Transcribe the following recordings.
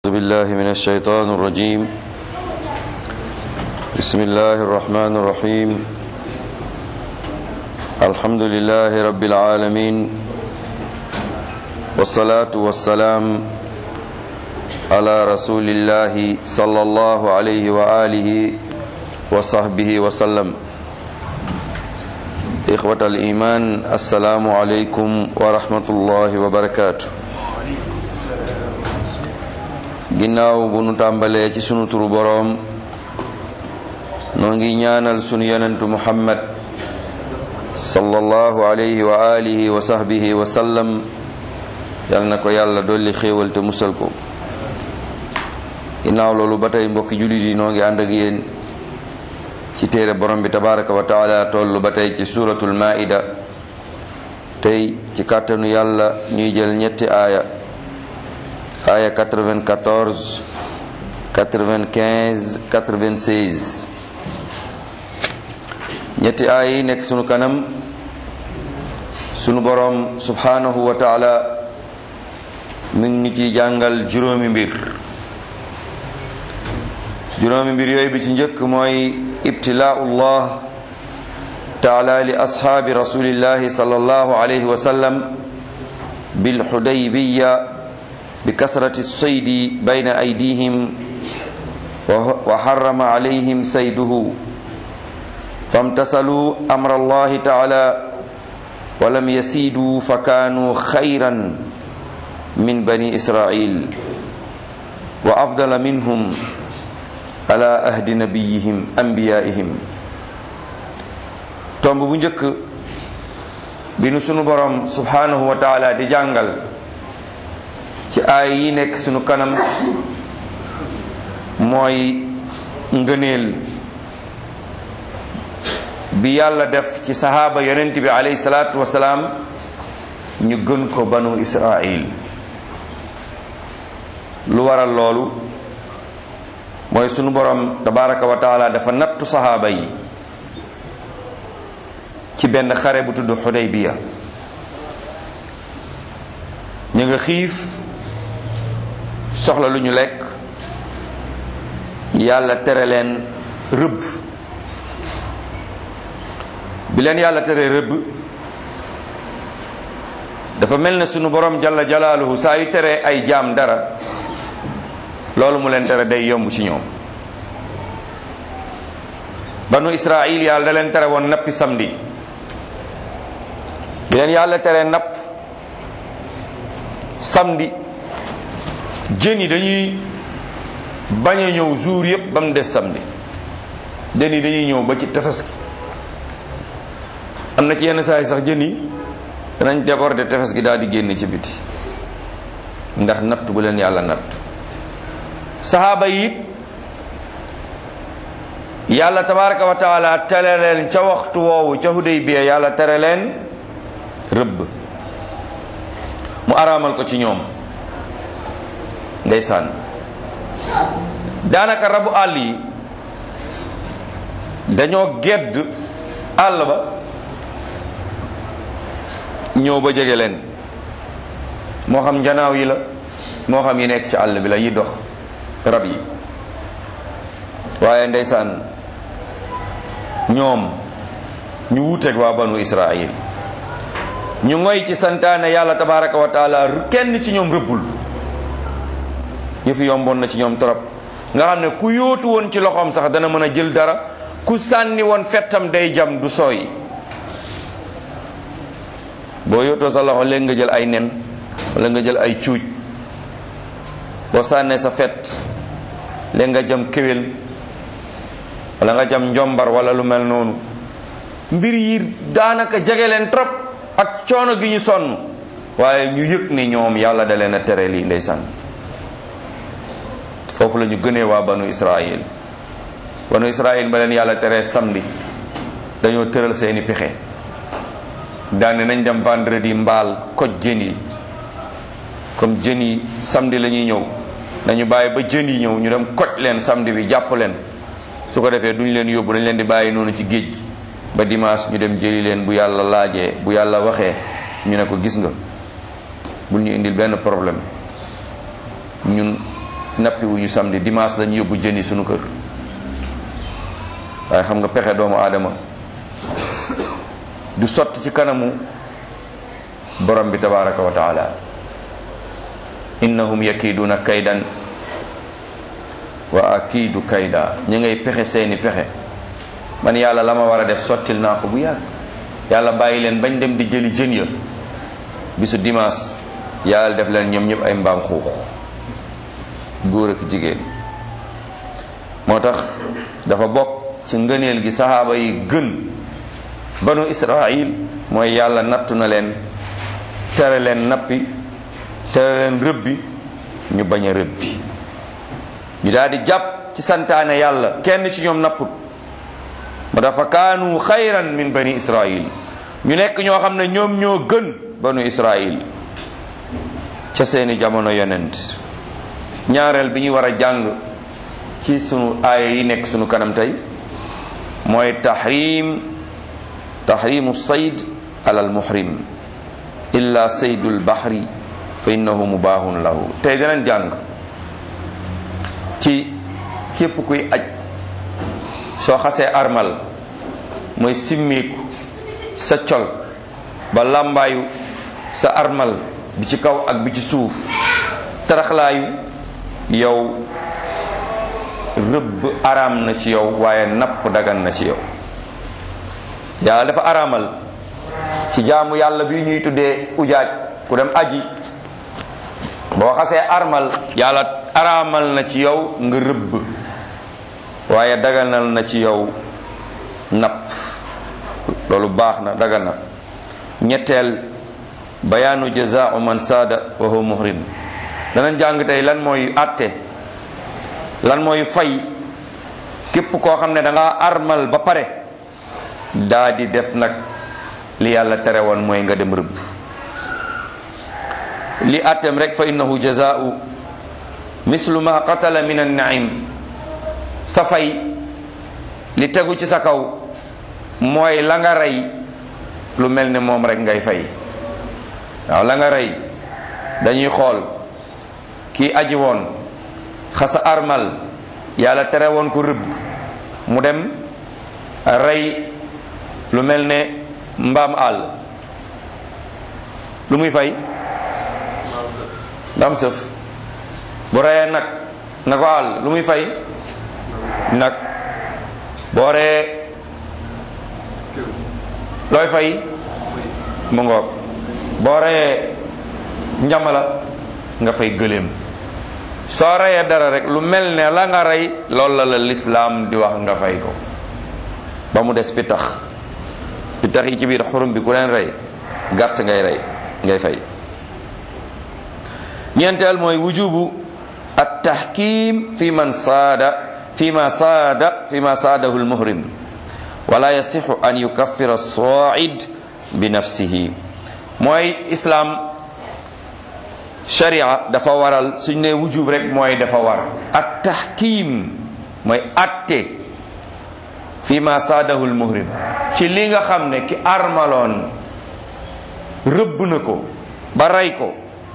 أعوذ بالله من الشيطان الرجيم بسم الله الرحمن الرحيم الحمد لله رب العالمين والصلاة والسلام على رسول الله صلى الله عليه وآله وصحبه وسلم إخوة الإيمان السلام عليكم ورحمة الله وبركاته ginnaaw bu nu tàmbalee ci sunu turu boroom noo ngi ñaanal sunu yonentu muhammad sallallahu alayhi wa alihi wa sahbihi wa sallam yal na ko yàlla dolli xéewal te musal ko ginnaaw loolu ba tey mbokki jullit yi noo ngi ànd ak yéen ci téere borom bi tabaraka wa taala tollu ba tey ci suratul maida tey ci kàttanu yàlla ñuy jël ñetti aaya aaya 94 95 96 ñetti aaya yi nekk sunu kanam sunu borom subhanahu wa taala mi ngi ñu ciy jàngal juróomi mbir juróomi mbir yooyu bi ci njëkk mooy ibtilaa'ullah taala li ashaabi rasulillahi sallallahu alayhi wa sallam bil hudaybiya بكثرة الصيد بين أيديهم وحرم عليهم صيده فامتثلوا أمر الله تعالى ولم يسيدوا فكانوا خيرا من بني إسرائيل وأفضل منهم على أهد نبيهم أنبيائهم tomb bu njëkk bi nu sunu borom subhanahu wa taala di jàngal ci aay yi nekk sunu kanam mooy ngëneel bi yàlla def ci sahaaba yonent bi alayhi salaatu wasalaam ñu gën ko banu israil lu waral loolu mooy sunu borom tabaraka wa taala dafa nattu sahaaba yi ci benn xare bu tudd xudaybiya ñu nga xiif soxla lu ñu lekk yàlla tere leen rëbb bi leen yàlla tere rëbb dafa mel ne sunu borom jalla jalaaluhu saa yu tere ay jaam dara loolu mu leen tere day yomb ci ñoom banu israil yàlla da leen tere woon nappi samedi bi leen yàlla tere napp samedi jën yi dañuy bañ a ñëw jour yëpp ba mu des samedi jën yi dañuy ñëw ba ci tefes gi am na ci yenn saa yi sax jën yi danañ déborder tefes gi daal di génn ci biti ndax natt bu leen yàlla natt saxaaba yi yàlla tabaraka wa taala tere leen ca waxtu woowu ca Hudaybiya yàlla tere leen rëbb mu araamal ko ci ñoom ndeysaan daanaka rabu àll yi dañoo gedd àll ba ñëw ba jege leen moo xam njanaaw yi la moo xam yi nekk ci àll bi la yi dox rab yi waaye ndeysaan ñoom ñu wuuteeg waa banu Israil ñu ngoy ci santaane yàlla tabaraka wa taala kenn ci ñoom rëbbul yëfi yomboon na ci ñoom trop nga xam ne ku yóotu woon ci loxoom sax dana mën a jël dara ku sànni woon fettam day jam du sooy boo yóotoo sa loxo léegi nga jël ay nen wala nga jël ay cuuj boo sànnee sa fet léegi nga jam kéwél wala nga jam njombar wala lu mel noonu mbir yi daanaka jege leen trop ak coono gi ñu sonn waaye ñu yëg ne ñoom yàlla da leen a tere lii ndeysaan foofu la ñu gënee waa banu israil banu israil ba leen yàlla tere samedi dañoo tëral seeni pexe daane nañ dem vendredi mbaal koj jën yi comme jën yi samedi la ñuy ñëw nañu bàyyi ba jën yi ñëw ñu dem koj leen samedi bi jàpp leen su ko defee duñ leen yóbbu dañ leen di bàyyi noonu ci géej gi ba dimanche ñu dem jëli leen bu yàlla laajee bu yàlla waxee ñu ne ko gis nga bul ñu indil benn problème ñun nappi wuñu samedi dimanche lañu yóbbu jën yi sunu kër waaye xam nga pexe doomu aadama du sotti ci kanamu borom bi tabaraka wa taala innahum yakiiduna kaydan wa akiidu kayda ñu ngay pexe seeni pexe man yàlla la ma war a def sottil naa ko bu yàgg yàlla bàyyi leen bañ dem di jëli jën ya bisu dimanche yàlla def leen ñoom ñëpp ay mbaam xuux góor ak jigéen moo tax dafa bokk ci ngëneel gi saxaaba yi gën banu israil mooy yàlla nattu na leen tere leen nappi tere leen rëbbi ñu bañ a rëbbi ñu daal di jàpp ci santaane yàlla kenn ci ñoom napput ma dafa kaanu xayran min bani israil ñu nekk ñoo xam ne ñoom ñoo gën banu israil ca seeni jamono yonent ñaareel bi ñu war a jàng ci sunu aaya yi nekk sunu kanam tey mooy tahrim tahrimu sayd alal muhrim illa saydul bahri fa innahu mubahun lahu tey danañ jàng ci képp kuy aj soo xasee armal mooy simmiku sa col ba làmbaayu sa armal bi ci kaw ak bi ci suuf taraxlaayu yow rëbb araam na ci yow waaye napp dagan na ci yow yàlla dafa araamal ci jaamu yàlla bi ñuy tuddee ujaaj ku dem aji boo xasee armal yàlla araamal na ci yow nga rëbb waaye daganal na ci yow napp loolu baax na dagan na ñetteel bayaanu jazaau man saada wa huwa muhrim danañ jàng tey lan mooy àtte lan mooy fay képp koo xam ne da nga armal ba pare daa di def nag li yàlla tere woon mooy nga dem rëbb li àtteem rek fa innahu jazaau mislu ma qatala min annaim sa fay li tegu ci sa kaw mooy la nga rey lu mel ne moom rek ngay fay waaw la nga rey dañuy xool kii aji woon xasa armal yàlla tere woon ko rëbb mu dem rey lu mel ne mbaam àll lu muy fay mbaam sëf bu reyee nag na ko àll lu muy fay nag boo reyee looy fay mu ngoog boo reyee njamala nga fay gëléem soo reyee dara rek lu mel ne la nga rey loolu la la lislaam di wax nga fay ko ba mu des pitax pitax yi ci biir xurum bi ku leen rey gàtt ngay rey ngay fay ñeenteel mooy wujubu at tahkim fi man saada fi ma saada fi ma saadahu lmuhrim wala yasixu an yukaffira said bi nafsihi mooy islam sharia dafa waral suñ ne wujub rek mooy dafa war at tahkim mooy atte fi ma saadahu lmuhrim ci li nga xam ne ki armaloon rëbb na ko ba rey ko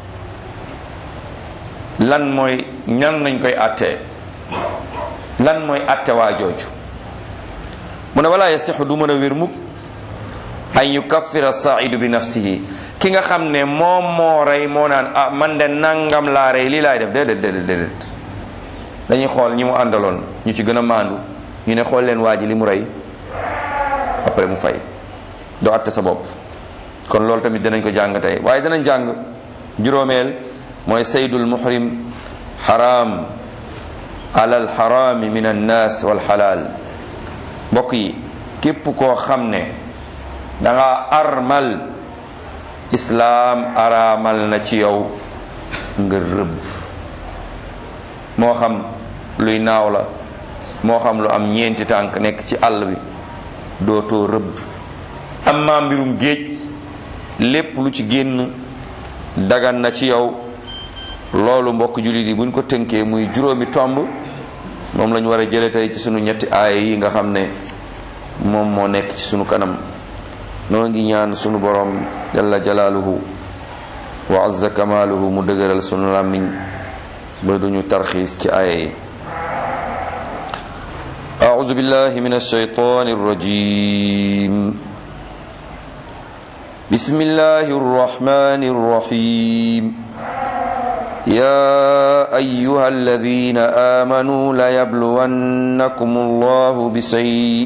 lan mooy ñan nañ koy attee lan mooy atte waa jooju mu ne wala yasixu du mën a wér mukk an yukaffira saidu bi nafsihi ki nga xam ne moom moo rey moo naan ah man de nangam laa rey lii laay def déedéet déedéet déedéet dañuy xool ñi mu àndaloon ñu ci gën a maandu ñu ne xool leen waa ji li mu rey après mu fay doo atte sa bopp kon loolu tamit danañ ko jàng tey waaye danañ jàng juróomeel mooy saydul muhrim xaraam alal xaraami min annaas wal xalaal mbokk yi képp koo xam ne da nga armal islaam araamal na ci yow nga rëbb moo xam luy naaw la moo xam lu am ñeenti tànk nekk ci àll bi dootoo rëbb amma mbirum géej lépp lu ci génn dagan na ci yow loolu mbokk jullit yi buñ ko tënkee muy juróomi tomb moom lañu war a jële tey ci sunu ñetti aaya yi nga xam ne moom moo nekk ci sunu kanam noo ngi ñaan sunu borom jalla jalaaluhu wa azza kamaaluhu mu dëgëral sunu làmmiñ ba duñu tarxiis ci aaya yi أعوذ بالله من الشيطان الرجيم بسم الله الرحمن الرحيم يا أيها الذين آمنوا ليبلونكم الله بشيء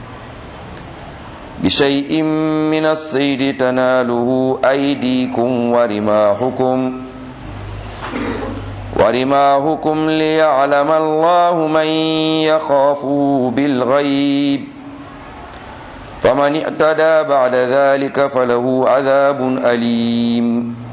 بشيء من الصيد تناله أيديكم ورماحكم ورماهكم ليعلم الله من يخافه بالغيب فمن اعتدى بعد ذلك فله عذاب أليم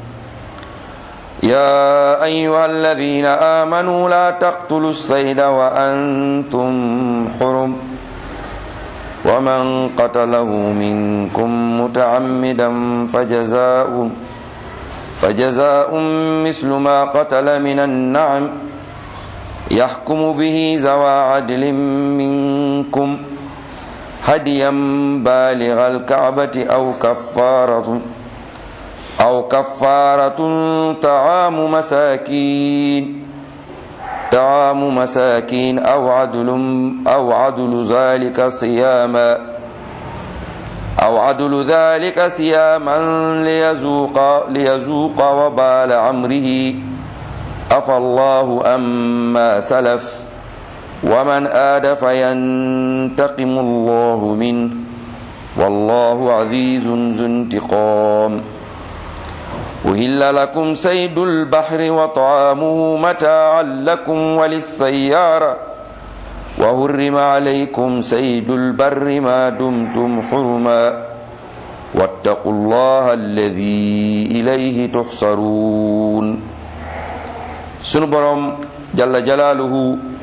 يا أيها الذين آمنوا لا تقتلوا الصيد وأنتم حرم ومن قتله منكم متعمدا فجزاؤه فجزاء مثل ما قتل من النعم يحكم به ذوى عدل منكم هديا بالغ الكعبة أو كفارة أو كفارة طعام مساكين طعام مساكين أو عدل أو عدل ذلك صياما أو عدل ذلك صياما ليذوق ليذوق وبال أمره عفى الله أما سلف ومن آد فينتقم الله منه والله عزيز ذو انتقام أهل لكم سيد البحر وطعامه متاعا لكم وللسيارة وهرم عليكم سيد البر ما دمتم حرما واتقوا الله الذي إليه تحصرون سنبرم جل جلاله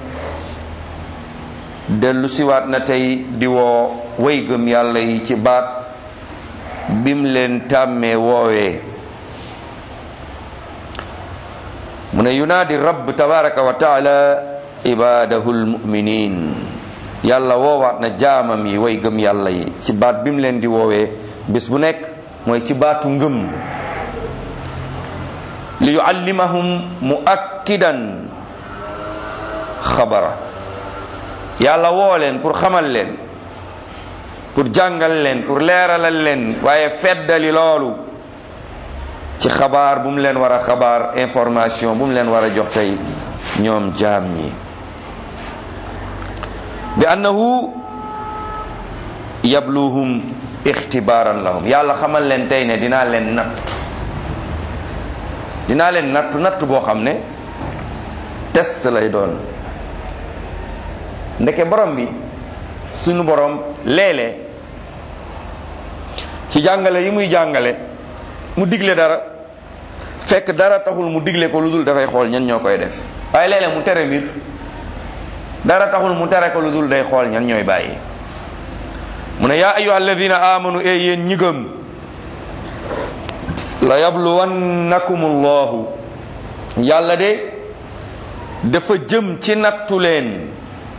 dellu siwaat na tey di woo way gëm yàlla yi ci baat bim leen tàmmee woowee mu ne yunaadi rabb tabaraka wa taala ibadahu lmuminin yàlla woowaat na jaamam yi way gëm yàlla yi ci baat bim leen di woowee bés bu nekk mooy ci baatu ngëm li yuallimahum muakkidan xabara yàlla woo leen pour xamal leen pour jàngal leen pour leeralal leen waaye feddali loolu ci xabaar bu mu leen war a xabaar information bu mu leen war a jox tey ñoom jaam ñi bi annahu yabluhum ixtibaaran lahum yàlla xamal leen tey ne dinaa leen nattu dinaa leen nattu nattu boo xam ne test lay doon ndeke borom bi suñu borom léeg-léeg ci jàngale yi muy jàngale mu digle dara fekk dara taxul mu digle ko lu dul dafay xool ñan ñoo koy def waaye léeg-léeg mu tere mbir dara taxul mu tere ko lu dul day xool ñan ñooy bàyyi mu ne yaa ayyuha alladina amanu e yéen ñi gëm la yabluwannakum allahu yàlla de dafa jëm ci nattu leen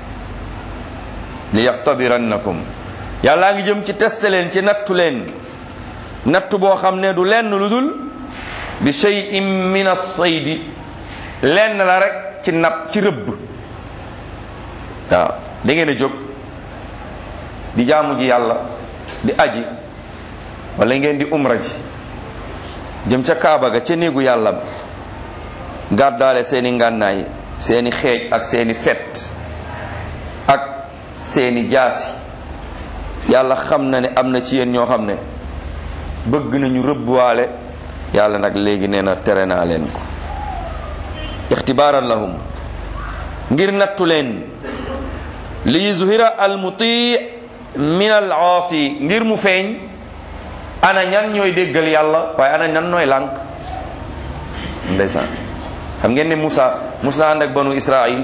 li yaxtabirannakum yàllaa ngi jëm ci teste leen ci nattu leen nattu boo xam ne du lenn lu dul bi shay'in min as-saydi lenn la rek ci napp ci rëbb waaw da ngeen a jóg di jaamu ji yàlla di aji wala ngeen di umra ji jëm ca kaaba ga ca néegu yàlla ba gàddaale seeni ngànnaay seeni xeej ak seeni fet ak seeni jaasi yàlla xam na ne am na ci yéen ñoo xam ne bëgg nañu rëbbwaale yàlla nag léegi nee na tere naa leen ko ixtibaaran lahum ngir nattu leen li yuzhira al muti min al aasi ngir mu feeñ ana ñan ñooy déggal yàlla waaye ana ñan nooy lànk ndeysaan xam ngeen ne Musa Musa ànd ak banu Israil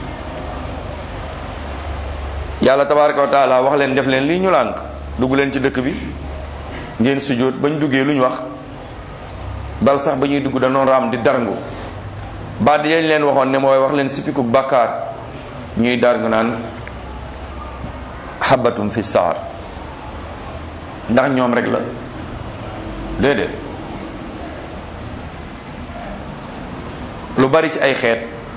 yàlla tabaraka wa taala wax leen def leen lii ñu lànk dugg leen ci dëkk bi ngeen sujjóot bañ duggee lu ñu wax bal sax ba ñuy dugg danoon raam di darngu baat yañ leen waxoon ne mooy wax leen sippiku bàkkaar ñuy darngu naan xabatum fi saar ndax ñoom rek la déedéet lu bari ci ay xeet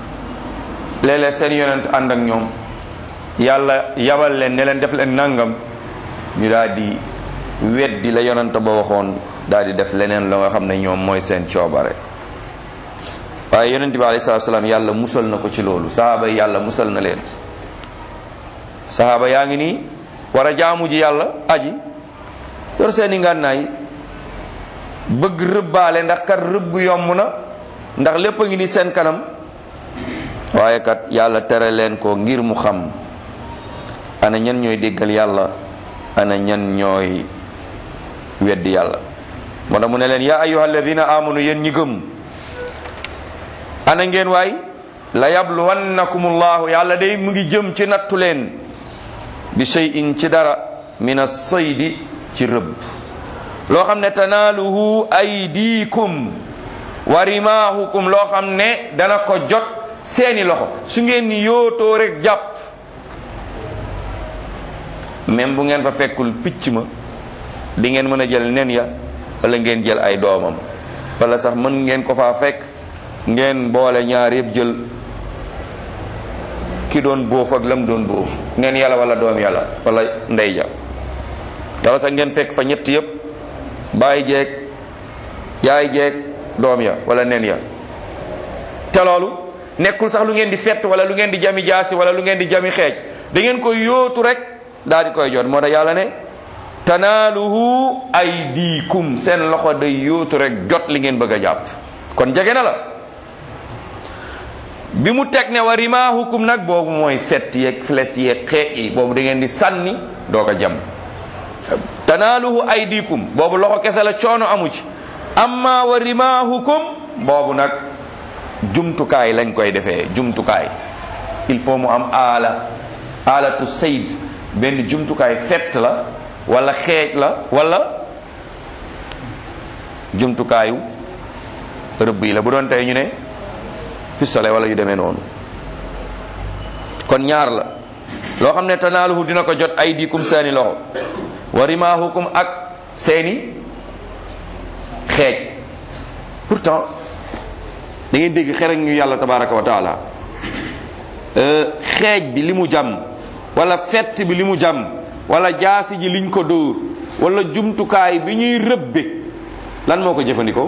léeg-léeg seen yonent ànd ak ñoom yàlla yabal leen ne leen def leen nangam ñu daal di weddi la yonent ba waxoon daal di def leneen la nga xam ne ñoom mooy seen coobare waaye yonent bi alayhi salaatu salaam yàlla musal na ko ci loolu sahaaba yi yàlla musal na leen sahaaba yaa ngi nii war a jaamu ji yàlla aji yor seeni ngànnaay bëgg rëbbaale ndax kat rëbb yomb na ndax lépp a ngi ni seen kanam waaye kat yàlla tere leen ko ngir mu xam ana ñan ñooy déggal yàlla ana ñan ñooy weddi yàlla moo tax mu ne leen yaa ayyuha alladina amanu yéen ñi gëm ana ngeen waay la yabluwannakum allahu yàlla day mu ngi jëm ci nattu leen bi shay'in ci dara min as-saydi ci rëbb loo xam ne tanaaluhu aydikum wa rimaahukum loo xam ne dana ko jot seeni loxo su ngeen ni yootoo rek jàpp même bu ngeen fa fekkul picc ma di ngeen mën a jël nen ya wala ngeen jël ay doomam wala sax mën ngeen ko faa fekk ngeen boole ñaar yëpp jël ki doon bóof ak lam doon bóof nen yàlla wala doom yàlla wala ndey ja wala sax ngeen fekk fa ñett yëpp bàyyi jeeg yaay jeeg doom ya wala nen ya te loolu nekkul sax lu ngeen di fett wala lu ngeen di jami jaasi wala lu ngeen di jami xeej da ngeen koy yóotu rek daal di koy jot moo tax yàlla ne tanaaluhu aydikum seen loxo day yóotu rek jot li ngeen bëgg a jàpp kon jege na la bi mu teg ne wa rimaahukum nag boobu mooy fett yeeg flèche yeeg xeej yi boobu da ngeen di sànni doog a jam tanaaluhu aydikum boobu loxo kese la coono amu ci amma wa rimaahukum boobu nag jumtukaay lañ koy defee jumtukaay il faut mu am aala aalatu sayd benn jumtukaay fett la wala xeej la wala jumtukaayu rëbb yi la bu doon tey ñu ne pistolet wala yu demee noonu kon ñaar la loo xam ne tanaaluhu dina ko jot ay diikum seeni loxo wa rimaahukum ak seeni xeej pourtant da ngeen dégg xereñ ñu yàlla tabaraka wa taala xeej bi li mu jam wala fett bi li mu jam wala jaasi ji liñ ko dóor wala jumtukaay bi ñuy rëbbe lan moo ko jëfandikoo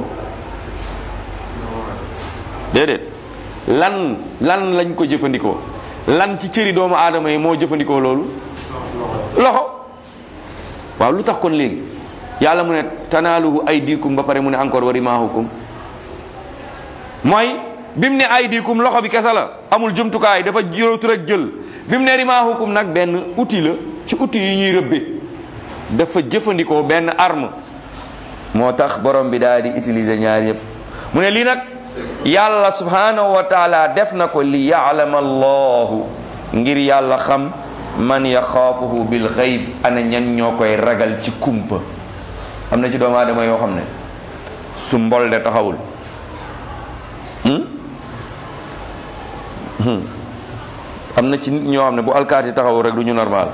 déedéet lan lan lañ ko jëfandikoo lan ci cëri doomu aadama yi moo jëfandikoo loolu loxo waaw lu tax kon léegi yàlla mu ne tanaaluhu aydikum ba pare mu ne encore wa rimaahukum mooy bi mu ne aydikum loxo bi kese la amul jumtukaay dafa yóotu rek jël bi mu ne rimaahukum nag benn outil la ci outil yi ñuy rëbbe dafa jëfandikoo benn arme moo tax borom bi daal di utiliser ñaar yëpp mu ne lii nag yàlla subhanahu wa taala def na ko li yaalama allahu ngir yàlla xam man yaxaafuhu bil xayb ana ñan ñoo koy ragal ci kumpa am na ci doomu aadama yoo xam ne su mbol de taxawul am na ci nit ñoo xam ne bu alkaati taxawul rek du ñu normal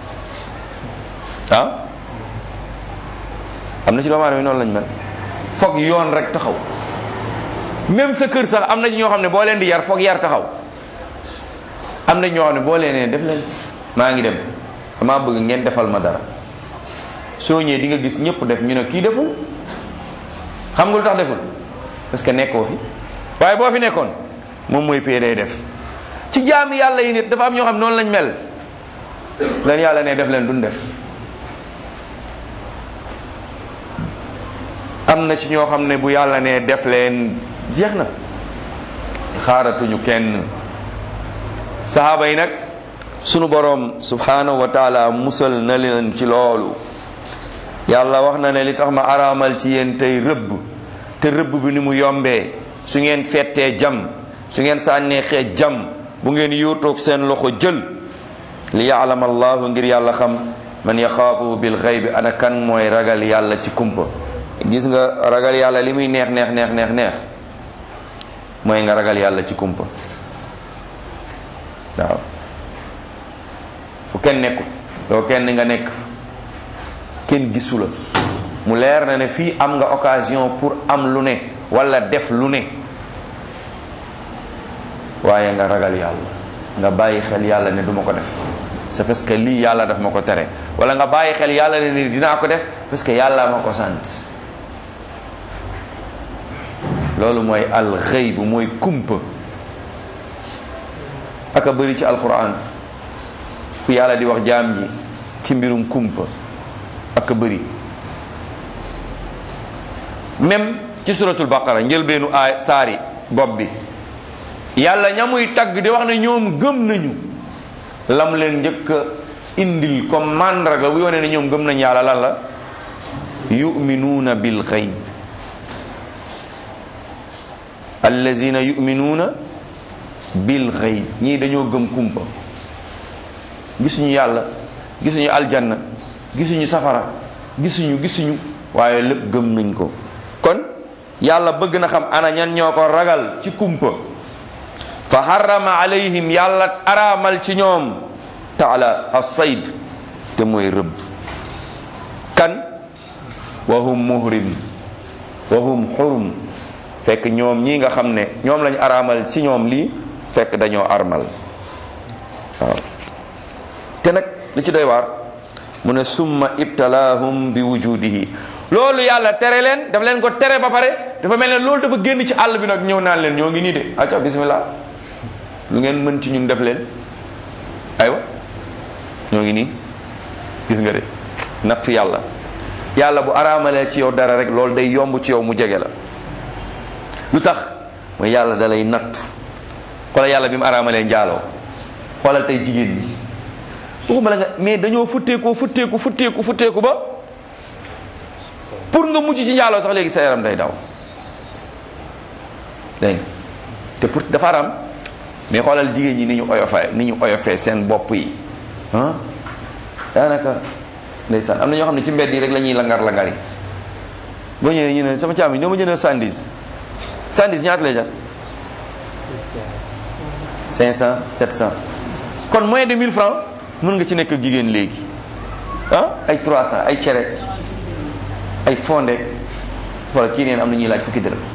ah am na ci doomu aadama yi noonu lañ mel foog yoon rek taxaw même sa kër sax am na ci ñoo xam ne boo leen di yar foog yar taxaw am na ñoo xam ne boo leen nee def leen maa ngi dem damaa bëgg ngeen defal ma dara soo ñëwee di nga gis ñëpp def ñu ne kii deful xam nga lu tax deful parce que nekkoo fi waaye boo fi nekkoon moom mooy pay day def ci jaami yàlla yi nit dafa am ñoo xam noonu lañ mel leen yàlla ne def leen duñ def am na ci ñoo xam ne bu yàlla ne def leen jeex na xaaratuñu kenn sahaaba yi nag sunu boroom subhanahu wa taala musal na leen ci loolu yàlla wax na ne li tax ma araamal ci yéen tey rëbb te rëbb bi ni mu yombee su ngeen fettee jam su ngeen sànnee xeej jam bu ngeen yuutoog seen loxo jël li yaalam allahu ngir yàlla xam man yaxaafu bil xaybi ana kan mooy ragal yàlla ci kumpa gis nga ragal yàlla li muy neex neex neex neex neex mooy nga ragal yàlla ci kumpa waaw fu kenn nekkul doo kenn nga nekk kenn gisu la mu leer na ne fii am nga occasion pour am lu ne wala def lu ne waaye nga ragal yàlla nga bàyyi xel yàlla ne duma ko def c'est parce que lii yàlla daf ma ko tere wala nga bàyyi xel yàlla ne ni dinaa ko def parce que yàlla ma ko sant loolu mooy al xëyb mooy kumpa aka bëri ci alquran fu yàlla di wax jaam ji ci mbirum kumpa aka bëri même ci suratul baqara njëlbeenu aay saari bopp bi yàlla ñamuy tagg di wax ne ñoom gëm nañu lam leen njëkk a indil comme mandarga bu yone ne ñoom gëm nañ yàlla lan la yuminuuna bil xayb allazina yuminuuna bil xayb ñii dañoo gëm kumpa gisuñu yàlla gisuñu aljanna gisuñu safara gisuñu gisuñu waaye lépp gëm nañ ko kon yàlla bëgg na xam ana ñan ñoo ko ragal ci kumpa fa harrama alayhim yàlla araamal ci ñoom taala as-sayd te mooy rëbb kan wa hum muhrim wa hum xurum fekk ñoom ñi nga xam ne ñoom lañ araamal ci ñoom lii fekk dañoo armal waaw te nag li ci doy waar mu ne summa ibtalaahum bi wujudihi loolu yàlla tere leen daf leen ko tere ba pare dafa mel ne loolu dafa génn ci àll bi nag ñëw naan leen ñoo ngi nii de acca bismillah lu ngeen mën ci ñun def leen aywa ñoo ngi nii gis nga de natt yàlla yàlla bu araamalee ci yow dara rek loolu day yomb ci yow mu jege la lu tax mooy yàlla da lay natt xoolal yàlla bi mu araamalee njaaloo xoolal tey jigéen ñi waxuma la nga mais dañoo futteekoo futteeku futteeku futteeku ba pour nga mucc ci njaaloo sax léegi sa yaram day daw dégg te pour dafa aram mais xoolal jigéen ñi ni ñu oyofee ni ñu oyofee seen bopp yi ah daanaka ndeysaan am na ñoo xam ne ci mbedd yi rek la ñuy langar langar yi boo ñëwee ñu ne sama caam yi ñoo ma jëndal sandis sandis ñaata lay jar 500 700 kon moins de 1000 francs mën nga ci nekk ak jigéen léegi ah ay 300 ay cere ay fonde wala kii neen am na ñuy laaj fukki dërëm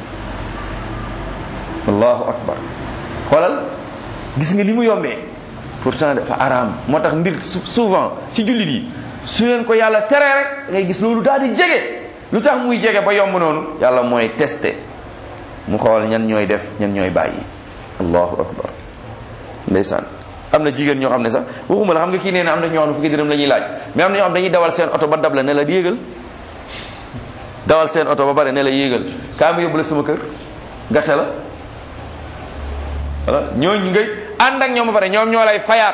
allahu akbar xoolal gis nga li mu yombee pourtant dafa araam moo tax mbir souvent ci jullit yi su leen ko yàlla teree rek ngay gis loolu daal di jege lu tax muy jege ba yomb noonu yàlla mooy testé mu xool ñan ñooy def ñan ñooy bàyyi allahu akbar ndeysaan am na jigéen ñoo xam ne sax waxuma la xam nga kii nee na am na ñoo xam ne fukki dërëm la ñuy laaj mais am na ñoo xam dañuy dawal seen oto ba dab la ne la yéegal dawal seen oto ba pare ne la yéegal kaa ma yóbbu la sama kër gàtte la voilà ñooñu ngay ànd ak ñoom ba pare ñoom ñoo lay fayaat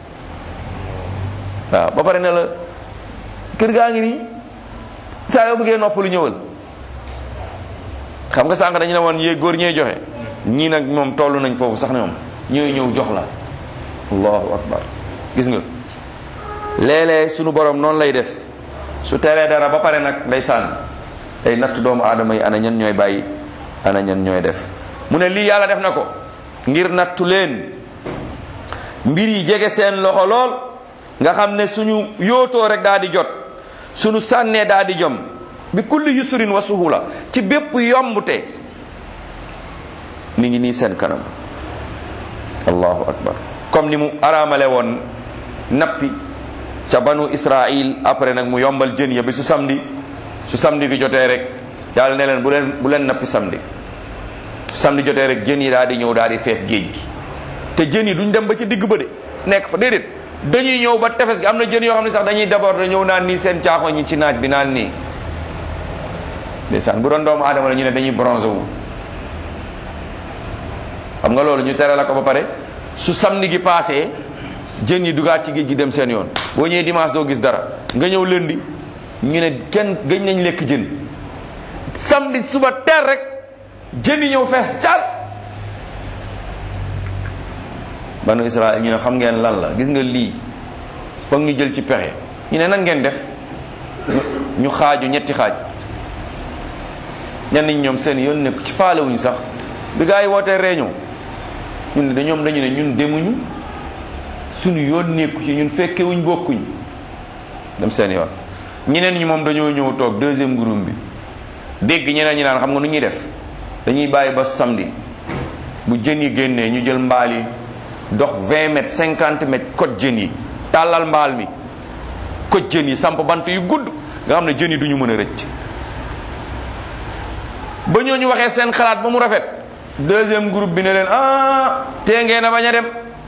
waaw ba pare ne la kër gaa ngi nii saa yoo bëggee noppalu ñëwal xam nga sànq dañu ne woon yéeg góor ñee joxe ñii nag moom toll nañ foofu sax ne moom ñooy ñëw jox la allahu akbar gis nga léeg-léeg sunu borom noonu lay def su teree dara ba pare nag day sànn day natt doomu aadama yi ana ñan ñooy bàyyi ana ñan ñooy def mu ne lii yàlla def na ko ngir nattu leen mbir yi jege seen loxo lool nga xam ne suñu yootoo rek daa di jot suñu sànnee daa di jom bi kulli yusrin wa suhula ci bépp yombute mi ngi nii seen kanam allahu akbar comme ni mu araamale woon nappi ca banu israil après nag mu yombal jën ya bi su samedi su samedi bi jotee rek yàlla ne leen bu leen bu leen nappi samedi su samedi jotee rek jën yi daal di ñëw daal di fees géej gi te jën yi duñ dem ba ci digg ba de nekk fa déedéet dañuy ñëw ba tefes gi am na jën yoo xam ne sax dañuy d'abord ñëw naan nii seen caaxo ñi ci naaj bi naan nii ndeysaan bu doon doomu aadama la ñu ne dañuy bronze wu xam nga loolu ñu tere la ko ba pare su samedi gi passé jën yi dugaat ci géej gi dem seen yoon boo ñëwee dimanche doo gis dara nga ñëw lundi ñu ne kenn gëj nañ lekk jën samedi suba teel rek jën yi ñëw fees caal banu Israël ñu ne xam ngeen lan la gis nga lii foog ñu jël ci pexe ñu ne nan ngeen def ñu xaaju ñetti xaaj ñenn ñi ñoom seen yoon nekk ci faalewuñ sax bi gaa yi wootee réunion ñun de ñoom dañu ne ñun demuñu suñu yoon nekku ci ñun fekkewuñ bokkuñ dem seen yoon ñeneen ñi moom dañoo ñëw toog deuxième groupe bi dégg ñeneen ñi naan xam nga nu ñuy def dañuy bàyyi ba samedi bu jën yi génnee ñu jël mbaal yi dox 20 mètres 50 mètres koj jën yi tàllal mbaal mi koj jën yi samp bant yu gudd nga xam ne jën yi du ñu mën a rëcc ba ñooñu waxee seen xalaat ba mu rafet deuxième groupe bi ne leen ah tee ngeen a bañ a dem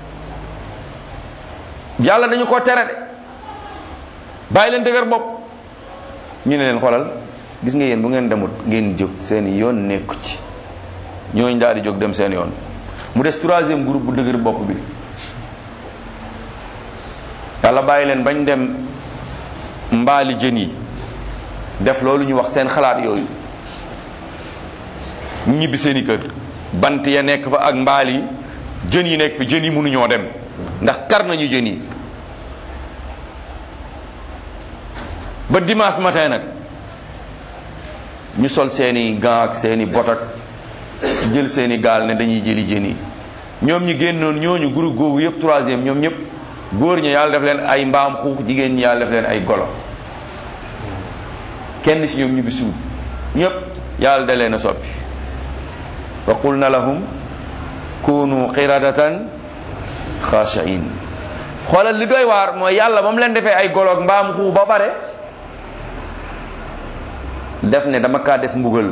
yàlla dañu ko tere de bàyyi leen dëgër bopp ñu ne leen xoolal gis nga yéen bu ngeen demut ngeen jóg seen yoon nekku ci ñooñu daal di jóg dem seen yoon mu des troisième groupe bu dëgër bopp bi yàlla bàyyi leen bañ dem mbaali jën yi def loolu ñu wax seen xalaat yooyu ñibbi seeni kër bant ya nekk fa ak mbaal yi jën yi nekk fi jën yi mënuñoo dem ndax kar nañu jën yi ba dimanche matin nag ñu sol seeni gants ak seeni bot ak jël seeni gaal ne dañuy jëli jën yi ñoom ñi génnoon ñooñu groupe googu yëpp troisième ñoom ñëpp góor ñi yàlla def leen ay mbaam xuux jigéen ñi yàlla def leen ay golo kenn ci ñoom ñu bi suut ñëpp yàlla da leen a soppi wa qulna lahum kunu qiradatan xaashiin xoolal li doy waar mooy yàlla ba mu leen defee ay golo ak mbaam xuux ba pare def ne dama kaa def mbugal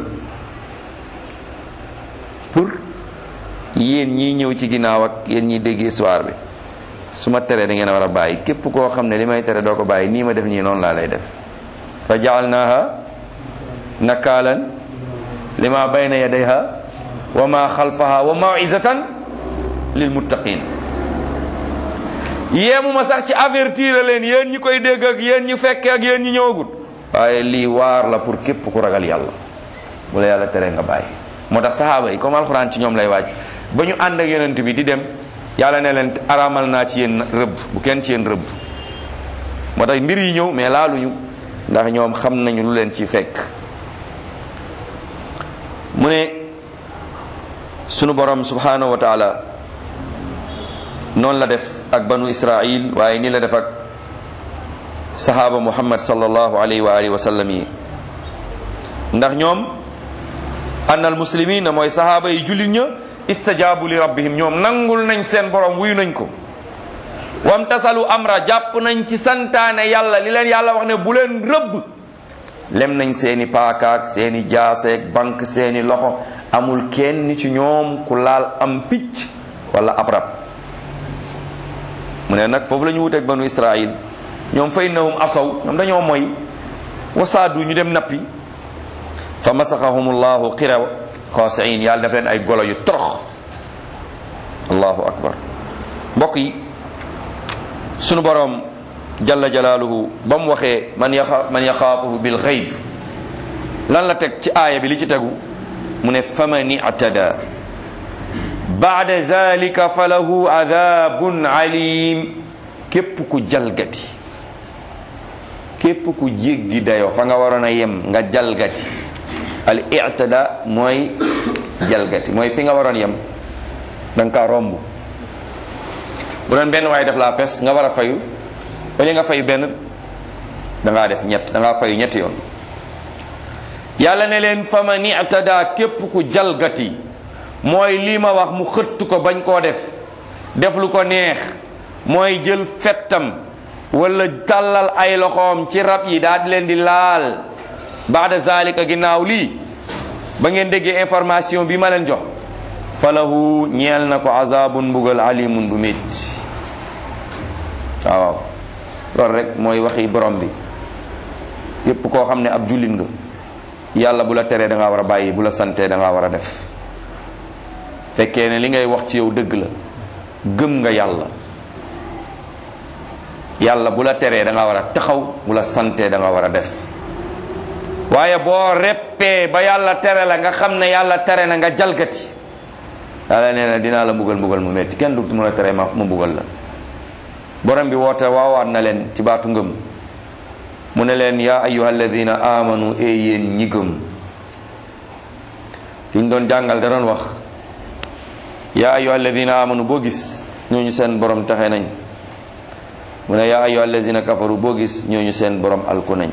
pour yéen ñii ñëw ci ginnaaw ak yéen ñiy dégg histoire bi su ma teree da ngeen a war a bàyyi képp koo xam ne li may tere doo ko bàyyi nii ma def nii noonu laa lay def fa jaalnaaha nakaalan lima bayna yadayha wa ma xalfaha wa mawizatan lil muttaqin yéemuma sax ci avertir leen yéen ñi koy dégg ak yéen ñi fekke ak yéen ñi ñëwagut waaye lii waar la pour képp ku ragal yàlla bu la yàlla tere nga bàyyi moo tax sahaaba yi comme alxuraan ci ñoom lay waaj ba ñu ànd ak yonent bi di dem yàlla ne leen araamal naa ci yéen rëbb bu kenn ci yéen rëbb moo tax mbir yi ñëw mais laaluñu ndax ñoom xam nañu lu leen ci fekk mu ne sunu borom subhanahu wa taala noonu la def ak banu israil waaye ni la def ak sahaba muhammad sallallahu alayhi wa alihi wa sallam yi ndax ñoom annal muslimina mooy sahaba yi jullit ña istajaabu li rabbihim ñoom nangul nañ seen borom wuyu nañ ko wamtasalu amra jàpp nañ ci santaane yàlla li leen yàlla wax ne bu leen rëbb lem nañ seeni paakaak seeni jaaseek bank seeni loxo amul kenn ci ñoom ku laal am picc wala ab rab mu ne nag foofu la ñu wuteeg banu israil ñoom fa innahum asaw ñoom dañoo moy wasaadu ñu dem nappi fa masaxahum llahu xiraw xaasiin yàlla def leen ay golo yu torox allahu akbar mbokk yi sunu boroom jalla jalaaluhu ba mu waxee man yaxa man yaxaafuhu bil xayb lan la teg ci aaya bi li ci tegu mu ne faman i'tada baada zalika fa lahu adabun alim képp ku jalgati képp ku jéggi dayoo fa nga waroon a yem nga jalgati al i'tada mooy jalgati mooy fi nga waroon yem da nga kaa romb bu doon benn waaye def la pes nga war a fayu wala nga fayu benn da ngaa def ñett da ngaa fayu ñetti yoon yàlla ne leen fa man i'tada képp ku jalgati mooy lii ma wax mu xëtt ko bañ koo def def lu ko neex mooy jël fettam wala tàllal ay loxoom ci rab yi daal di leen di laal baada zalika ginnaaw lii ba ngeen déggee information bi ma leen jox falahu ñeel na ko azabun mbugal alimun bu métti waaw loolu rek mooy waxi borom bi képp koo xam ne ab jullit nga yàlla bu la teree da ngaa war a bàyyi bu la santee da ngaa war a def fekkee ne li ngay wax ci yow dëgg la gëm nga yàlla yàlla bu la teree da ngaa war a taxaw bu la santee da nga war a def waaye boo reppee ba yàlla tere la nga xam ne yàlla tere na nga jalgati yàlla nee na dinaa la mbugal mbugal mu metti kenn du mën a tere ma mu mbugal la borom bi woote waawaat na leen ci baatu ngëm mu ne leen yaa ayyuha alladina amanu e yéen ñi gëm ci ñu doon jàngal da doon wax yaa ayyuha alladina amanu boo gis ñooñu seen borom taxe nañ mu ne yaa ayyuha alladina kafaru boo gis ñooñu seen borom alku nañ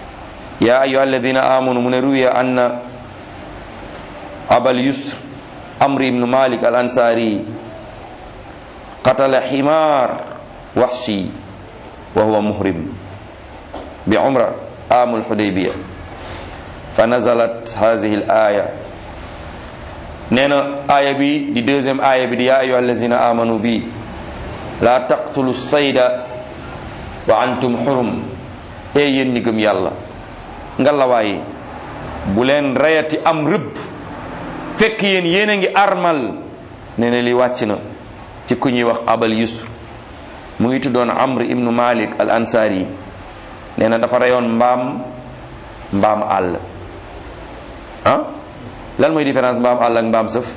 yaa ayyuha alladina amanu mu ne ruwiya anna abal yusr amri ibnu malik al ansari qatala ximaar waxshi wa huwa muhrim bi umra amul xudaybiya fa nazalat hadihi al aya nee na aaya bi di deuxième aaya bi di yaa ayuha allazina amanu bi la taqtulu sayda wa antum xurum e yéen ñi gëm yàlla ngalawaay bu leen reyati am rëbb fekk yéen yéen a ngi armal nee na li wàcc na ci ku ñuy wax abal yusr mu ngi tuddoon amr ibnu malik al ansari nee na dafa reyoon mbaam mbaam àll ah lan mooy différence mbaam àll ak mbaam sëf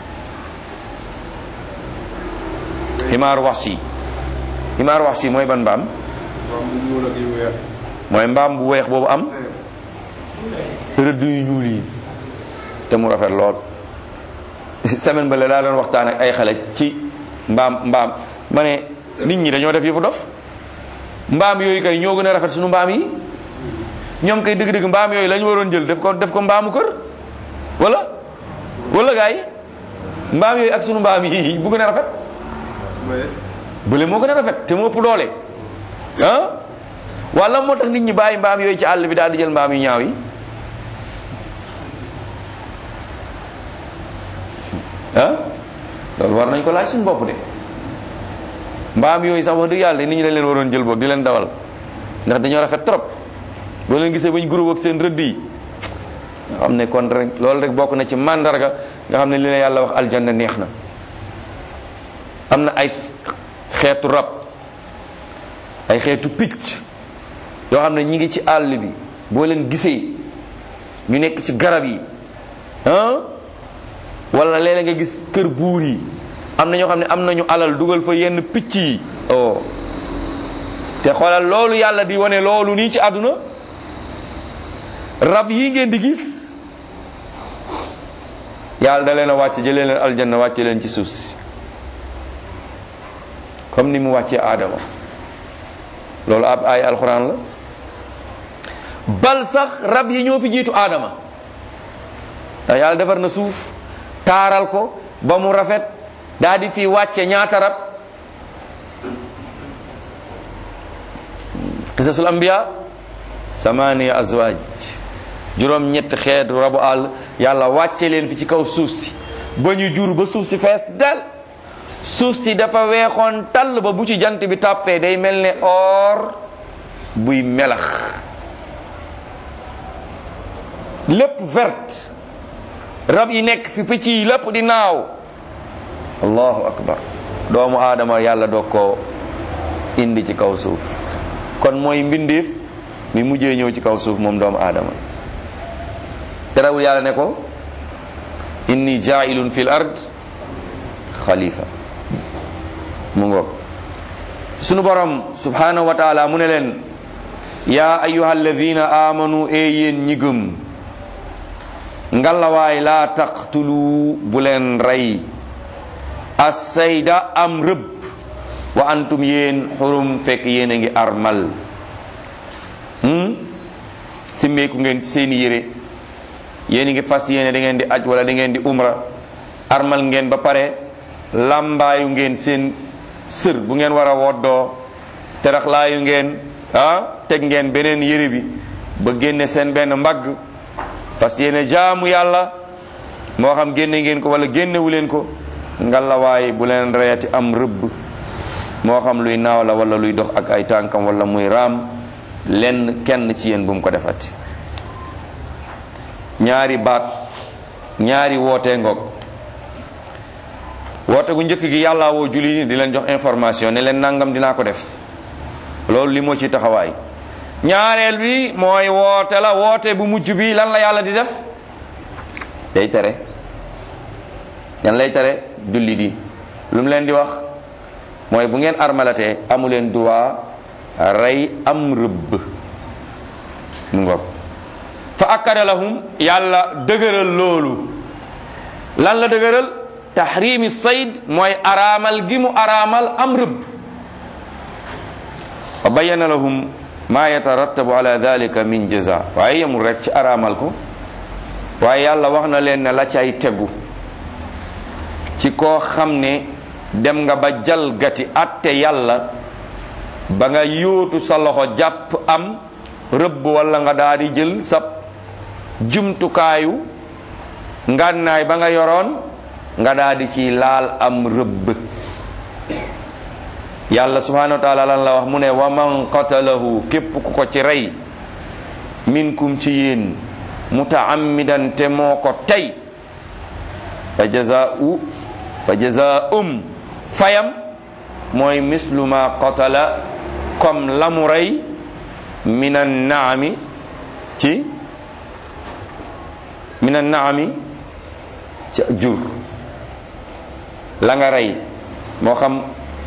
ximaar wax si ximaar wax si mooy ban mbaam mooy mbaam bu weex boobu am rëdd yu ñuul yi te mu rafet lool semaine ba la daa doon waxtaan ak ay xale ci mbaam mbaam ma ne nit ñi dañoo def yëfu dof mbaam yooyu kay ñoo gën a rafet suñu mbaam yi ñoom kay dëgg-dëgg mbaam yooyu lañu waroon jël def ko def ko mbaamu kër wala wala gaay mbaam yooyu ak sunu mbaam yi bu gën a rafet bële moo gën a rafet te moo ëpp doole ah wala moo tax nit ñi bàyyi mbaam yooyu ci àll bi daal di jël mbaam yu ñaaw yi ah loolu war nañ ko laaj suñu bopp de mbaam yooyu sax wax dëgg yàlla nit ñi dañ leen waroon jël boog di leen dawal ndax dañoo rafet trop boo leen gisee bañ groupe ak seen rëdd yi nga xam ne kon rek loolu rek bokk na ci mandarga nga xam ne li la yàlla wax aljanna neex na am na ay xeetu rab ay xeetu picc yoo xam ne ñi ngi ci àll bi boo leen gisee ñu nekk ci garab yi ah wala léeg-léeg nga gis kër buur yi am na ñoo xam ne am nañu alal dugal fa yenn picc yi oh te xoolal loolu yàlla di wane loolu nii ci àdduna rab yi ngeen di gis yàlla da leen a wàcc jëlee leen aljanna wàcce leen ci suuf si comme ni mu wàccee aadama loolu ab ay alxuraan la bal sax rab yi ñoo fi jiitu aadama ndax yàlla defar na suuf taaral ko ba mu rafet daa di fi wàcce ñaata rab qisasul anbiya samaniya azwaaj juróom ñett xeetu rabu àll yàlla wàcce leen fi ci kaw suuf si ba ñu jur ba suuf si fees del suuf si dafa weexoon tàll ba bu ci jant bi tàppee day mel ne or buy melax lépp verte rab yi nekk fi picc yi lépp di naaw allahu akbar doomu aadama yàlla doog koo indi ci kaw suuf kon mooy mbindeef mi mujjee ñëw ci kaw suuf moom doomu aadama terewul yàlla ne ko inni jaa'ilun fil ard xalifa mu ngoog sunu borom subhanahu wa taala mu ne leen yaa ayuha alladina amanu e yéen ñi gëm ngalawaay laa taqtulu bu leen rey assayda am rëbb wa antum yéen xurum fekk yéen a ngi armal simmeeku ngeen seeni yére yéen a ngi fas yéene da ngeen di aj wala da ngeen di umra armal ngeen ba pare lambaayu ngeen seen sër bu ngeen war a woddoo teraxlaayu ngeen ah teg ngeen beneen yére bi ba génne seen benn mbagg fas yéene jaamu yàlla moo xam génne ngeen ko wala génnewu leen ko ngalawaay bu leen reyati am rëbb moo xam luy naaw la wala luy dox ak ay tànkam wala muy raam lenn kenn ci yéen bu mu ko defati ñaari baat ñaari wootee ngoog woote gu njëkk gi yàlla woo julli ni di leen jox information ne leen nangam dinaa ko def loolu li moo ci taxawaay ñaareel bi mooy woote la woote bu mujj bi lan la yàlla di def day tere yan lay tere julli di lu mu leen di wax mooy bu ngeen armalatee amu leen droit rey am rëbb mu ngoog fa akkada lahum yàlla dëgëral loolu lan la dëgëral tahrimi sayd mooy araamal gi mu araamal am rëbb wa bayyana lahum ma yatarattabu ala dalika min jaza waaye yemul rek ci araamal ko waaye yàlla wax na leen ne la cay tegu ci koo xam ne dem nga ba jalgati atte yàlla ba nga yóotu sa loxo jàpp am rëbb walla nga daal di jël sa jumtukaayu ngànnaay ba nga yoroon nga daal di ci laal am rëbb yàlla subhanahu wa taala lan la wax mu ne wa man qatalahu képp ku ko ci rey minkum ci yéen mutaammidan te moo ko tey fa jazaa'u fa jazaa'um fayam mooy mislu ma qatala comme la mu rey minan naami ci minan naami ci jur la nga rey moo xam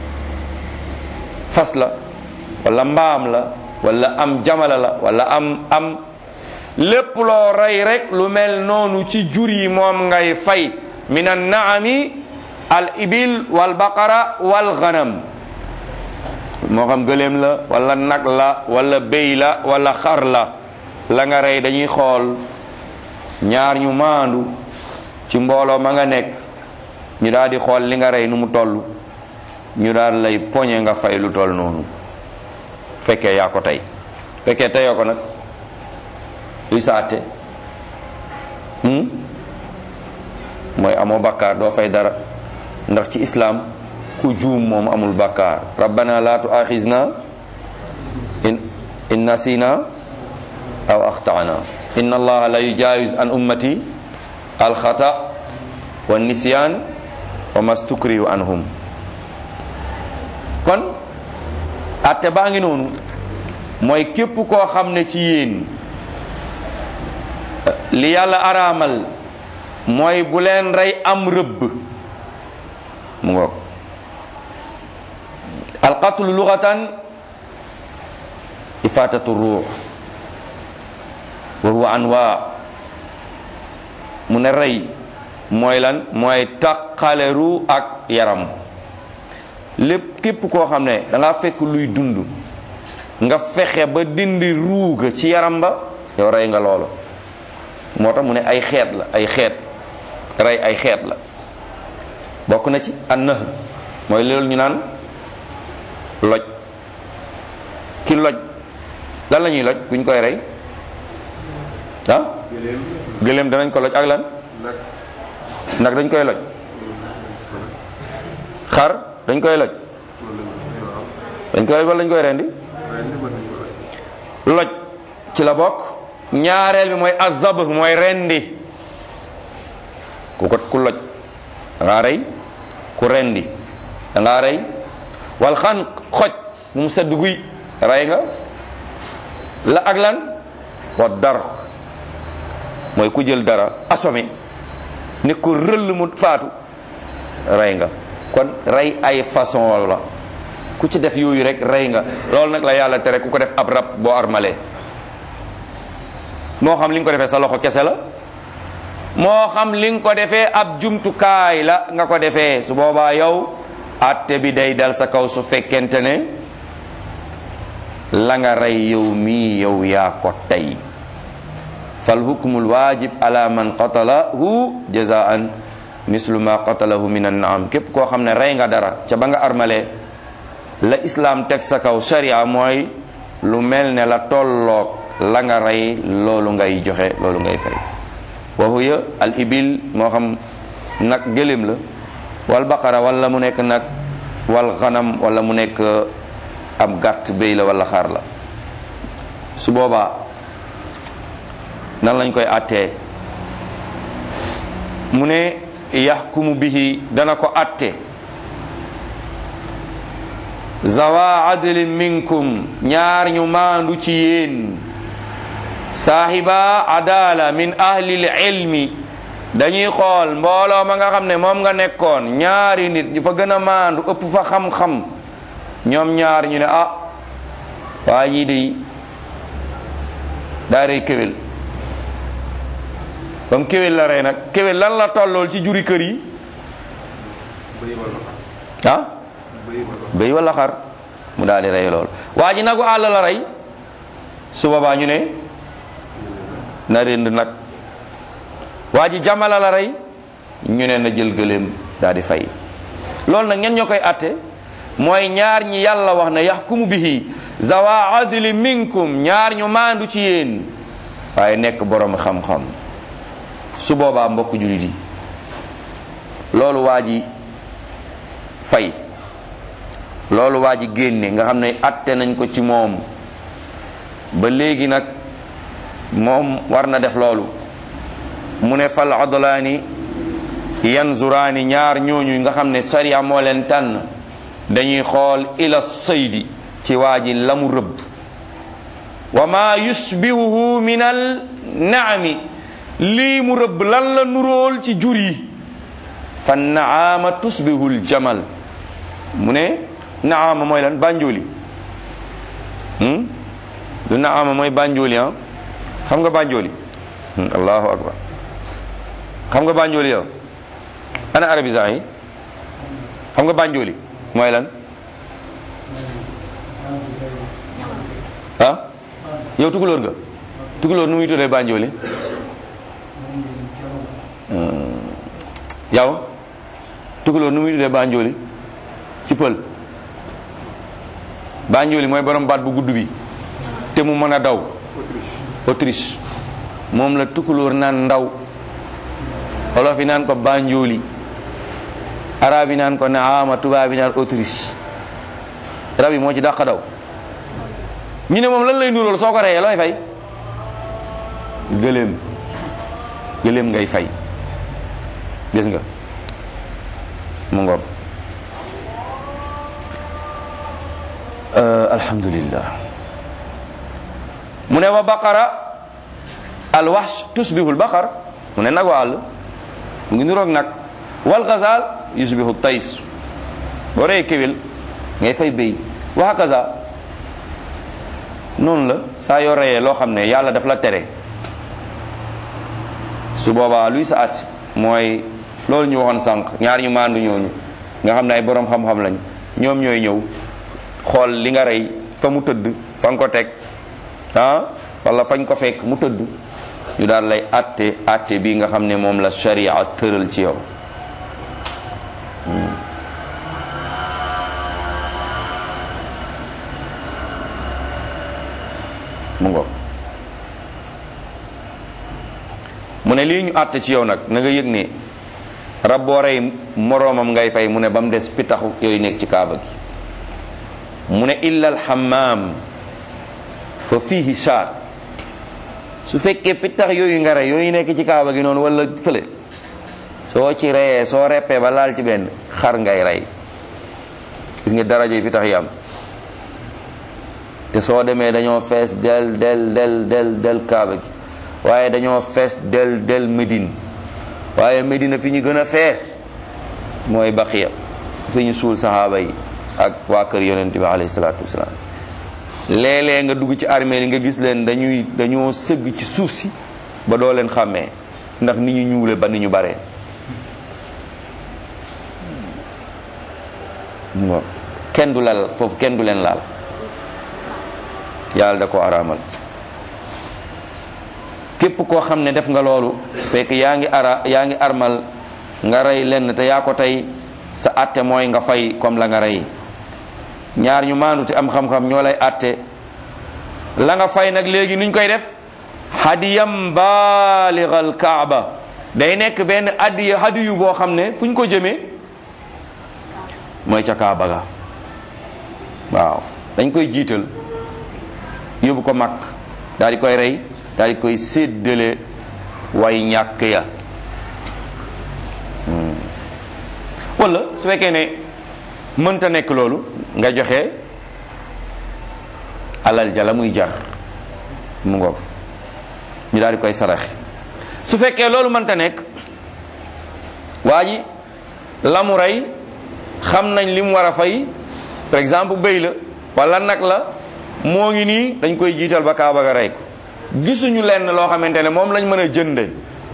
fas la wala mbaam la wala am jamala la wala am am lépp loo rey rek lu mel noonu ci jur yi moom ngay fay min an naami al ibil wal baqara wal ghanam moo xam gëléem la wala nag la wala béy la wala xar la la nga rey dañuy xool ñaar ñu maandu ci mbooloo ma nga nekk ñu daal di xool li nga rey nu mu toll ñu daal lay poñe nga fay lu toll noonu fekkee yaa ko tey fekkee teyoo ko nag luy saate mooy amoo bakkaar doo fay dara ndax ci islaam ku juum moom amul bakkaar rabbana la tuaxizna in in nasina aw axtana inna allaha la yujawiz an ummati alxata wa nisyan wa mastukrihu anhum kon atte baa ngi noonu mooy képp koo xam ne ci yéen li yàlla araamal mooy bu leen rey am rëbb mu ngoog alqatlu lugatan ifatatu ruux wa huwa anwa mu ne rey mooy lan mooy taqale ruu ak yaram lépp képp koo xam ne da nga fekk luy dund nga fexe ba dindi ruuga ci yaram ba yow rey nga loolu moo tax mu ne ay xeet la ay xeet rey ay xeet la bokk na ci an nahr mooy loolu ñu naan loj ki loj lan la ñuy loj buñ koy rey ah gëléem danañ ko loj ak lan nag dañ koy loj xar dañ koy loj dañ koy loj wala dañ koy rendi loj ci la bokk ñaareel bi mooy azab mooy rendi ku ko ku loj da ngaa rey ku rendi da ngaa rey wal xan xoj bu mu sedd guy rey nga la ak lan wa dar mooy ku jël dara assommé ni ko rëll mu faatu rey nga kon rey ay façon la ku ci def yooyu rek rey nga loolu nag la yàlla tere ku ko def ab rab boo armalee moo xam li nga ko defee sa loxo kese la moo xam li nga ko defee ab jumtukaay la nga ko defee su boobaa yow atte bi day dal sa kaw su fekkente ne la nga rey yow mii yow yaa ko tey fal hukmul wajib ala man qatalahu jazaan mislu ma qatalahu min annaam képp koo xam ne rey nga dara ca ba nga armalee la islam teg sa kaw sharia mooy lu mel ne la tolloog la nga rey loolu ngay joxe loolu ngay fay wa huya al ibil moo xam nag gëléem la wal baqara wala mu nekk nag wal xanam wala mu nekk ab gàtt béy la wala xar la su boobaa nan lañ koy attee mu ne yaxkumu bihi dana ko atte zawa adlin minkum ñaar ñu maandu ci yéen saahiba adala min ahlil ilmi dañuy xool mbooloo ma nga xam ne moom nga nekkoon ñaari nit ñu fa gën a maandu ëpp fa xam-xam ñoom ñaar ñu ne ah waa ñii de daa rey kéwél comme kéwél la rey nag kéwél lan la tollool ci juri kër yi ah béy wala xar mu daal di rey lool waa ji nagu àll la rey su boobaa ñu ne na rend nag waa ji jamala la rey ñu ne na jël gëléem daal di fay loolu nag ngeen ñoo koy atte mooy ñaar ñi yàlla wax ne yaxkumu bihi zawa adli minkum ñaar ñu maandu ci yéen waaye nekk borom xam-xam su boobaa mbokk julit yi loolu waa ji fay loolu waa ji génne nga xam ne atte nañ ko ci moom ba léegi nag moom war na def loolu mu ne fal adlaani yanzuraani ñaar ñooñu nga xam ne sariya moo leen tànn dañuy xool ila saydi ci waa ji la mu rëbb wa ma yushbihuhu min al naami lii mu rëbb lan la nuróol ci jur yi fa naama tusbihu l jamal mu ne naama mooy lan bànjooli du naama mooy bànjooli ah xam nga bànjooli allahu akbar xam nga bànjooli yow ana arabisant yi xam nga bànjooli mooy lan ah yow tukulóor nga tukulóor nu muy tuddee bànjooli yow tukulóor nu muy tuddee bànjooli ci pël bànjooli mooy borom baat bu gudd bi te mu mën a daw Autriche moom la tukulóor naan ndaw olof yi naan ko bànjooli arab yi naan ko naama tubaab yi naan Autriche rab yi moo ci dàq daw ñu ne moom lan lay nuróol soo ko reyee looy fay gëléem gëléem ngay fay gis nga mu ngoog alhamdulillah mu ne wa baqara alwax tusbihu albaqar mu ne nag wa àll mu ngi nuroog nag wal gazal yusbihu tays boo reyee kéwél ngay fay béy wa hakaza noonu la saa yoo reyee loo xam ne yàlla daf la tere su boobaa luy sa at mooy loolu ñu waxoon sànq ñaar ñu maandu ñooñu nga xam ne ay borom xam-xam lañ ñoom ñooy ñëw xool li nga rey fa mu tëdd fa nga ko teg ah wala fañ ko fekk mu tëdd ñu daal lay atte atte bi nga xam ne moom la sharia tëral ci yow mu ngoog mu ne lii ñu àtte ci yow nag na nga yëg ne rab boo rey moroomam ngay fay mu ne ba mu des pitaxu yooyu nekk ci kaaba gi mu ne illa alxamaam fa fiihi shaat su fekkee pitax yooyu nga rey yooyu nekk ci kaaba gi noonu wala fële soo ci reyee soo reppee ba laal ci benn xar ngay rey gis nga daraja yi pitax yi am te soo demee dañoo fees del del del del del kaaba gi waaye dañoo fees del del Médine waaye Médine fi ñu gën a fees mooy baqiya fi ñu suul saxaaba yi ak waa kër yonente bi alayhi salaatu wasalaam léeg-léeg nga dugg ci armée li nga gis leen dañuy dañoo sëgg ci suuf si ba doo leen xàmmee ndax ni ñu ñuule ba ni ñu bare kenn du lal foofu kenn du leen laal yàlla da ko araamal képp koo xam ne def nga loolu fekk yaa ngi ara yaa ngi armal nga rey lenn te yaa ko tey sa atte mooy nga fay comme la nga rey ñaar ñu maandu te am xam-xam ñoo lay atte la nga fay nag léegi nuñ koy def hadiyam baaligal kaaba day nekk benn addiya hadiyu boo xam ne fu ñu ko jëmee mooy ca kaaba ga waaw dañ koy jiital yóbbu ko mag daal di koy rey daal di koy séddale way ñàkk ya wala su fekkee ne mënta nekk loolu nga joxe alal jala muy jar mu ngoog ñu daal di koy saraxe su fekkee loolu mënta nekk waa ji la mu rey xam nañ li mu war a fay par exemple bëy la wala nag la moo ngi nii dañ koy jiital ba kaaba ga rey ko gisuñu lenn loo xamante ne moom lañ mën a jënde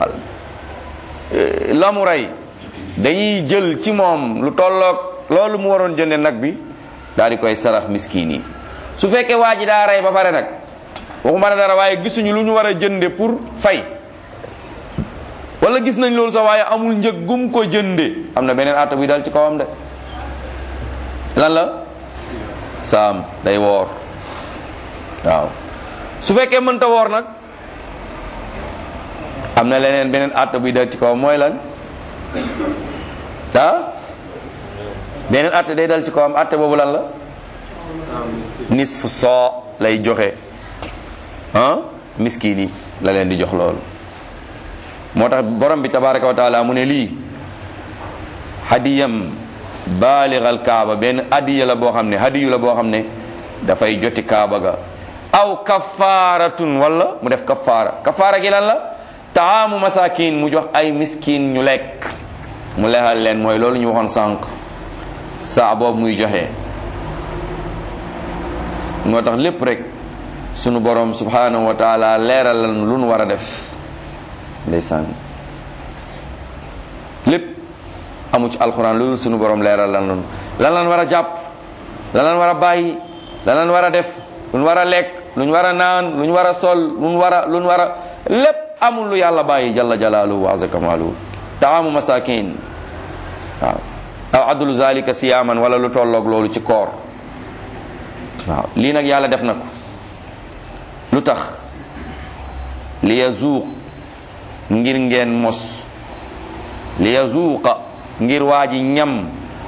la mu rey dañuy jël ci moom lu tolloog loolu mu waroon jënde nag bi daal di koy sarax miskin yi su fekkee waa ji daa rey ba pare nag waxuma ne dara waaye gisuñu lu ñu war a jënde pour fay wala gis nañ loolu sax waaye amul njëg gum ko jënde am na beneen atta buy dal ci kawam de lan la saam day woor waaw su fekkee mënta woor nag am na leneen beneen atta buy dal ci kawam mooy lan ah beneen atte day dal ci kawam atte boobu lan la nisfu soo lay joxe ah miskin yi la leen di jox loolu moo tax borom bi tabaraka wa taala mu ne lii hadiyam baaligal kaaba benn hadiya la boo xam ne hadiyu la boo xam ne dafay joti kaaba ga aw kafaaratun wala mu def kafaara kafaara gi lan la taamu masakin mu jox ay miskin ñu lekk mu lexal leen mooy loolu ñu waxoon sànq saa boobu muy joxe moo tax lépp rek sunu borom subhanahu wa taala leeral lan lu nu war a def ndeysaan lépp amu ci alxuraan loolu sunu borom leeral lan lanu lan lan war a jàpp lan lan war a bàyyi lan lan war a def lu nu war a lekk lu ñu war a naan lu ñu war a sol lu nu war a lu nu war a lépp amul lu yàlla bàyyi jalla jalaaluhu wa azza kamaaluhu taamu masakin waaw aw adlu zalika siyaman wala lu tolloog loolu ci koor waaw lii nag yàlla def na ko lu tax li yazuuq ngir ngeen mos li yazuuqa ngir waa ji ñam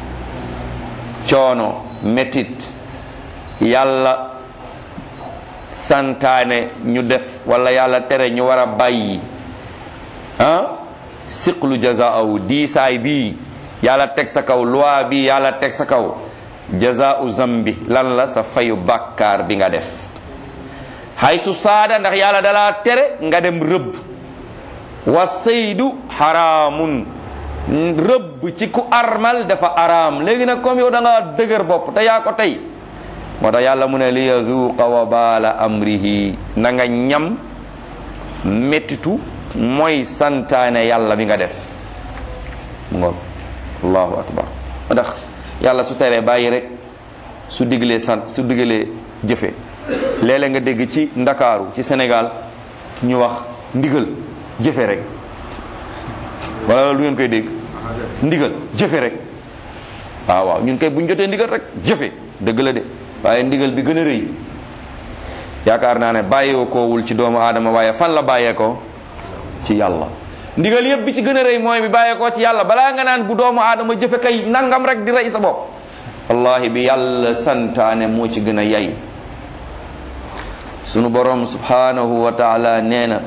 coono métit yàlla santaane ñu def wala yàlla tere ñu war a bàyyi ah siqlu jazaahu diisaay bii yàlla teg sa kaw loi bi yàlla teg sa kaw jazaau zambi lan la sa fayu bàkkaar bi nga def hay su saada ndax yàlla dalaa tere nga dem rëbb wa saydu xaraamun rëbb ci ku armal dafa araam léegi nag comme yow da nga dëgër bopp te yaa ko tey moo tax yàlla mu ne li yazuqa wa baala amrihi na nga ñam mettitu mooy santaane yàlla bi nga def mu ngoog allahu akbar moo tax yàlla su teree bàyyi rek su diglee sant su diglee jëfe léeg-léeg nga dégg ci ndakaaru ci Sénégal ñu wax ndigal jëfe rek wala loolu du ngeen koy dégg ndigal jëfe rek waaw waaw ñun kay bu ñu jotee ndigal rek jëfe dëgg la de waaye ndigal bi gën a rëy yaakaar naa ne bàyyee koowul ci doomu aadama waaye fan la bàyyee ko ci yàlla ndigal yëpp bi ci gën a rëy mooy bi bàyyee ko ci yàlla balaa nga naan bu doomu aadama jëfe kay nangam rek di rey sa bopp wallahi bi yàlla santaane moo ci gën a yay sunu borom subhanahu wa taala nee na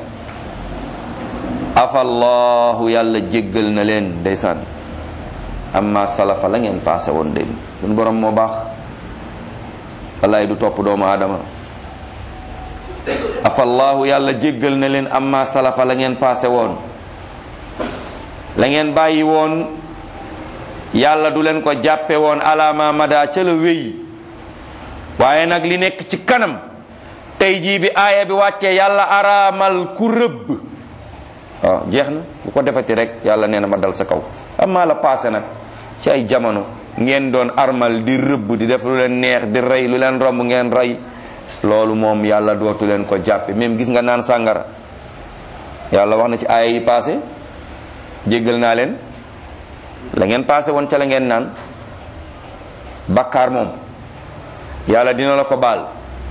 afallahu yàlla jéggal na leen ndeysaan amma salafa la ngeen passé woon dem sunu borom moo baax wallahi du topp doomu aadama afallahu yàlla jéggal na leen amma salafa la ngeen passé woon la ngeen bàyyi woon yàlla du leen ko jàppe woon alama mada ca la wéy waaye nag li nekk ci kanam tey jii bi aaya bi wàccee yàlla araamal ku rëbb waaw jeex na ku ko defati rek yàlla nee na ma dal sa kaw amma la passé nag ci ay jamono ngeen doon armal di rëbb di def lu leen neex di rey lu leen romb ngeen rey loolu moom yàlla dootu leen ko jàppe même gis nga naan sàngara yàlla wax na ci aaya yi passé jéggal naa leen la ngeen passé woon ca la ngeen naan bakkaar moom yàlla dina la ko baal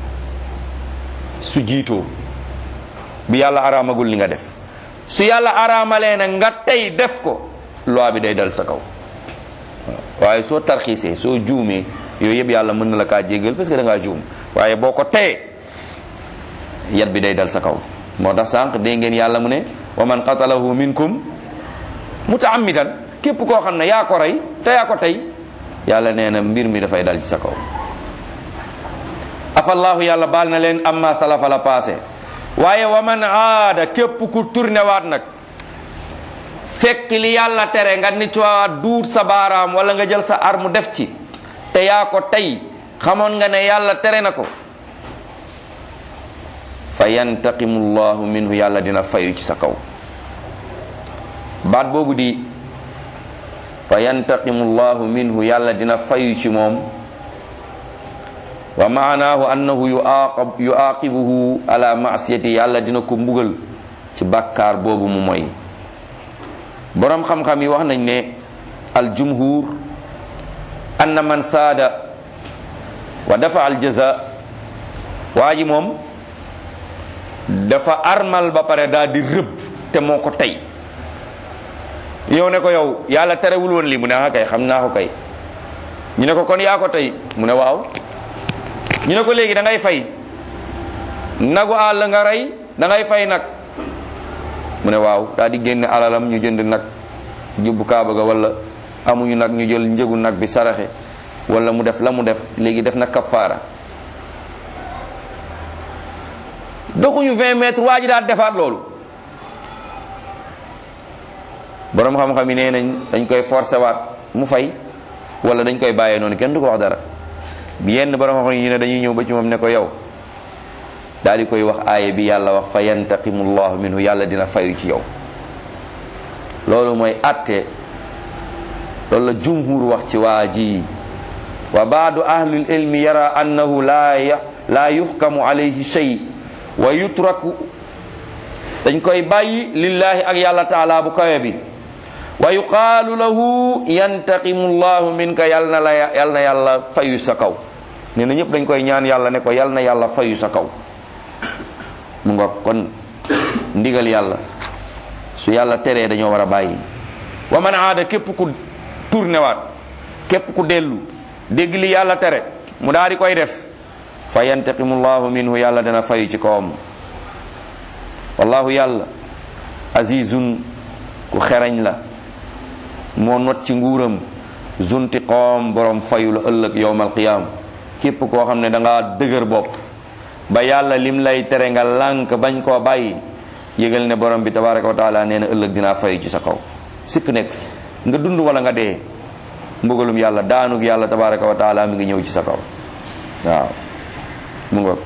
su jiitoo bi yàlla araamagul li nga def su yàlla araamalee nag nga tey def ko loi bi day dal sa kaw waaye soo tarxiisee soo juumee yooyu yëpp yàlla mën na la kaa jéggal parce que da ngaa juum waaye boo ko teyee yat bi day dal sa kaw moo tax sànq dégg ngeen yàlla mu ne wa man qatalahu minkum mutaammidan képp koo xam ne yaa ko rey te yaa ko tey yàlla nee na mbir mi dafay dal ci sa kaw afallahu yàlla baal na leen amma salafa la passé waaye wa man aada képp ku tourné waat nag fekk li yàlla tere nga nit waa duut sa baaraam wala nga jël sa arme def ci te yaa ko tey xamoon nga ne yàlla tere na ko fa yantaqimu llahu minhu yàlla dina fayu ci sa kaw baat boobu di fa yantaqimu llahu minhu yàlla dina fayu ci moom wa maanaahu annahu yuaqab yuaqibuhu ala masiyati yàlla dina ko mbugal ci bàkkaar boobu mu moy boroom xam-xam yi wax nañ ne al jumhur anna man saada wa dafa al jaza waa ji moom dafa armal ba pare daal di rëbb te moo ko tey yow ne ko yow yàlla terewul woon lii mu ne ah kay xam naa ko kay ñu ne ko kon yaa ko tey mu ne waaw ñu ne ko léegi da ngay fay nagu àll nga rey da ngay fay nag mu ne waaw daal di génne alalam ñu jënd nag yóbbu kaaba ga wala amuñu nag ñu jël njëgu nag bi saraxe wala mu def la mu def léegi def na kafaara doxuñu 20 mètres waa ji daal defaat loolu borom xam-xam yi nee nañ dañ koy forcé waat mu fay wala dañ koy bàyyee noonu kenn du ko wax dara yenn borom xam-xam yi ne dañuy ñëw ba ci moom ne ko yow daal di koy wax aaya bi yàlla wax fa yantaqimu llahu minhu yàlla dina fayu ci yow loolu mooy atte loolu la jumhur wax ci waa ji wa baadu ahlul ilmi yara annahu la la yuhkamu alayhi shay wa yutraku dañ koy bàyyi lillahi ak yàlla taala bu kawe bi wa yuqaalu lahu yantaqimu llahu minka yal na la yal na yàlla fayu sa kaw nee na ñëpp dañ koy ñaan yàlla ne ko yal na yàlla fayu sa kaw mu nga kon ndigal yàlla su yàlla teree dañoo war a bàyyi wa man aada képp ku tourné waat képp ku dellu dégg li yàlla tere mu daal di koy def fa yantaqimu llahu minhu yàlla dana fayu ci kawam wallahu yàlla azizun ku xereñ la moo not ci nguuram zuntiqoom borom fayu la ëllëg yowmal qiyam képp koo xam ne da ngaa dëgër bopp ba yàlla lim lay tere nga lànk bañ koo bàyyi yëgal ne borom bi tabaraka wa taala nee na ëllëg dinaa fayu ci sa kaw sikk nekk nga dund wala nga dee mbugalum yàlla daanug yàlla tabaraka wa taala mi ngi ñëw ci sa kaw waaw mu nga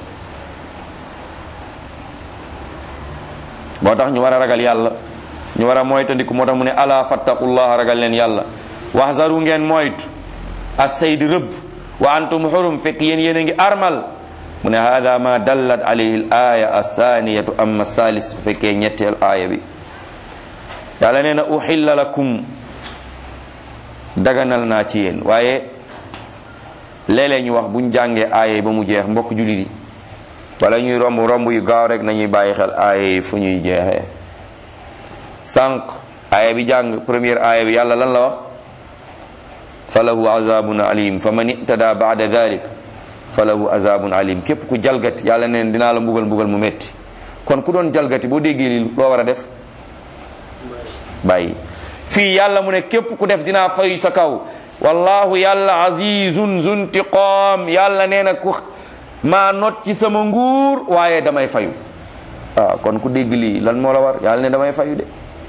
moo tax ñu war a ragal yàlla ñu war a moytandiku moo tax mu ne ala fattaqullaha ragal leen yàlla waxzaru ngeen moytu as sayd rëbb wa antum xurum fekk yéen yéen a ngi armal mu ne hada ma dallat alayhi al aya assaniyatu amma salis bu fekkee ñetteel aaya bi yàlla nee na uxilla lakum daganal naa ci yéen waaye léeg-léeg ñu wax buñ jàngee aaya yi ba mu jeex mbokk jullit yi wala ñuy romb romb yu gaaw rek nañuy bàyyi xel aaya yi fu ñuy jeexee sànq aaya bi jàng première aaya bi yàlla lan la wax fa lahu azabun alim fa man itada baada dalik fa lahu azabun alim képp ku jalgati yàlla neen dinaa la mbugal mbugal mu metti kon ku doon jalgati boo déggee li loo war a def bàyyi fii yàlla mu ne képp ku def dinaa fayu sa kaw wallahu yàlla azizun zuntiqam yàlla nee na ku maa not ci sama nguur waaye damay fayu waaw kon ku dégg lii lan moo la war yàlla ne damay fayu de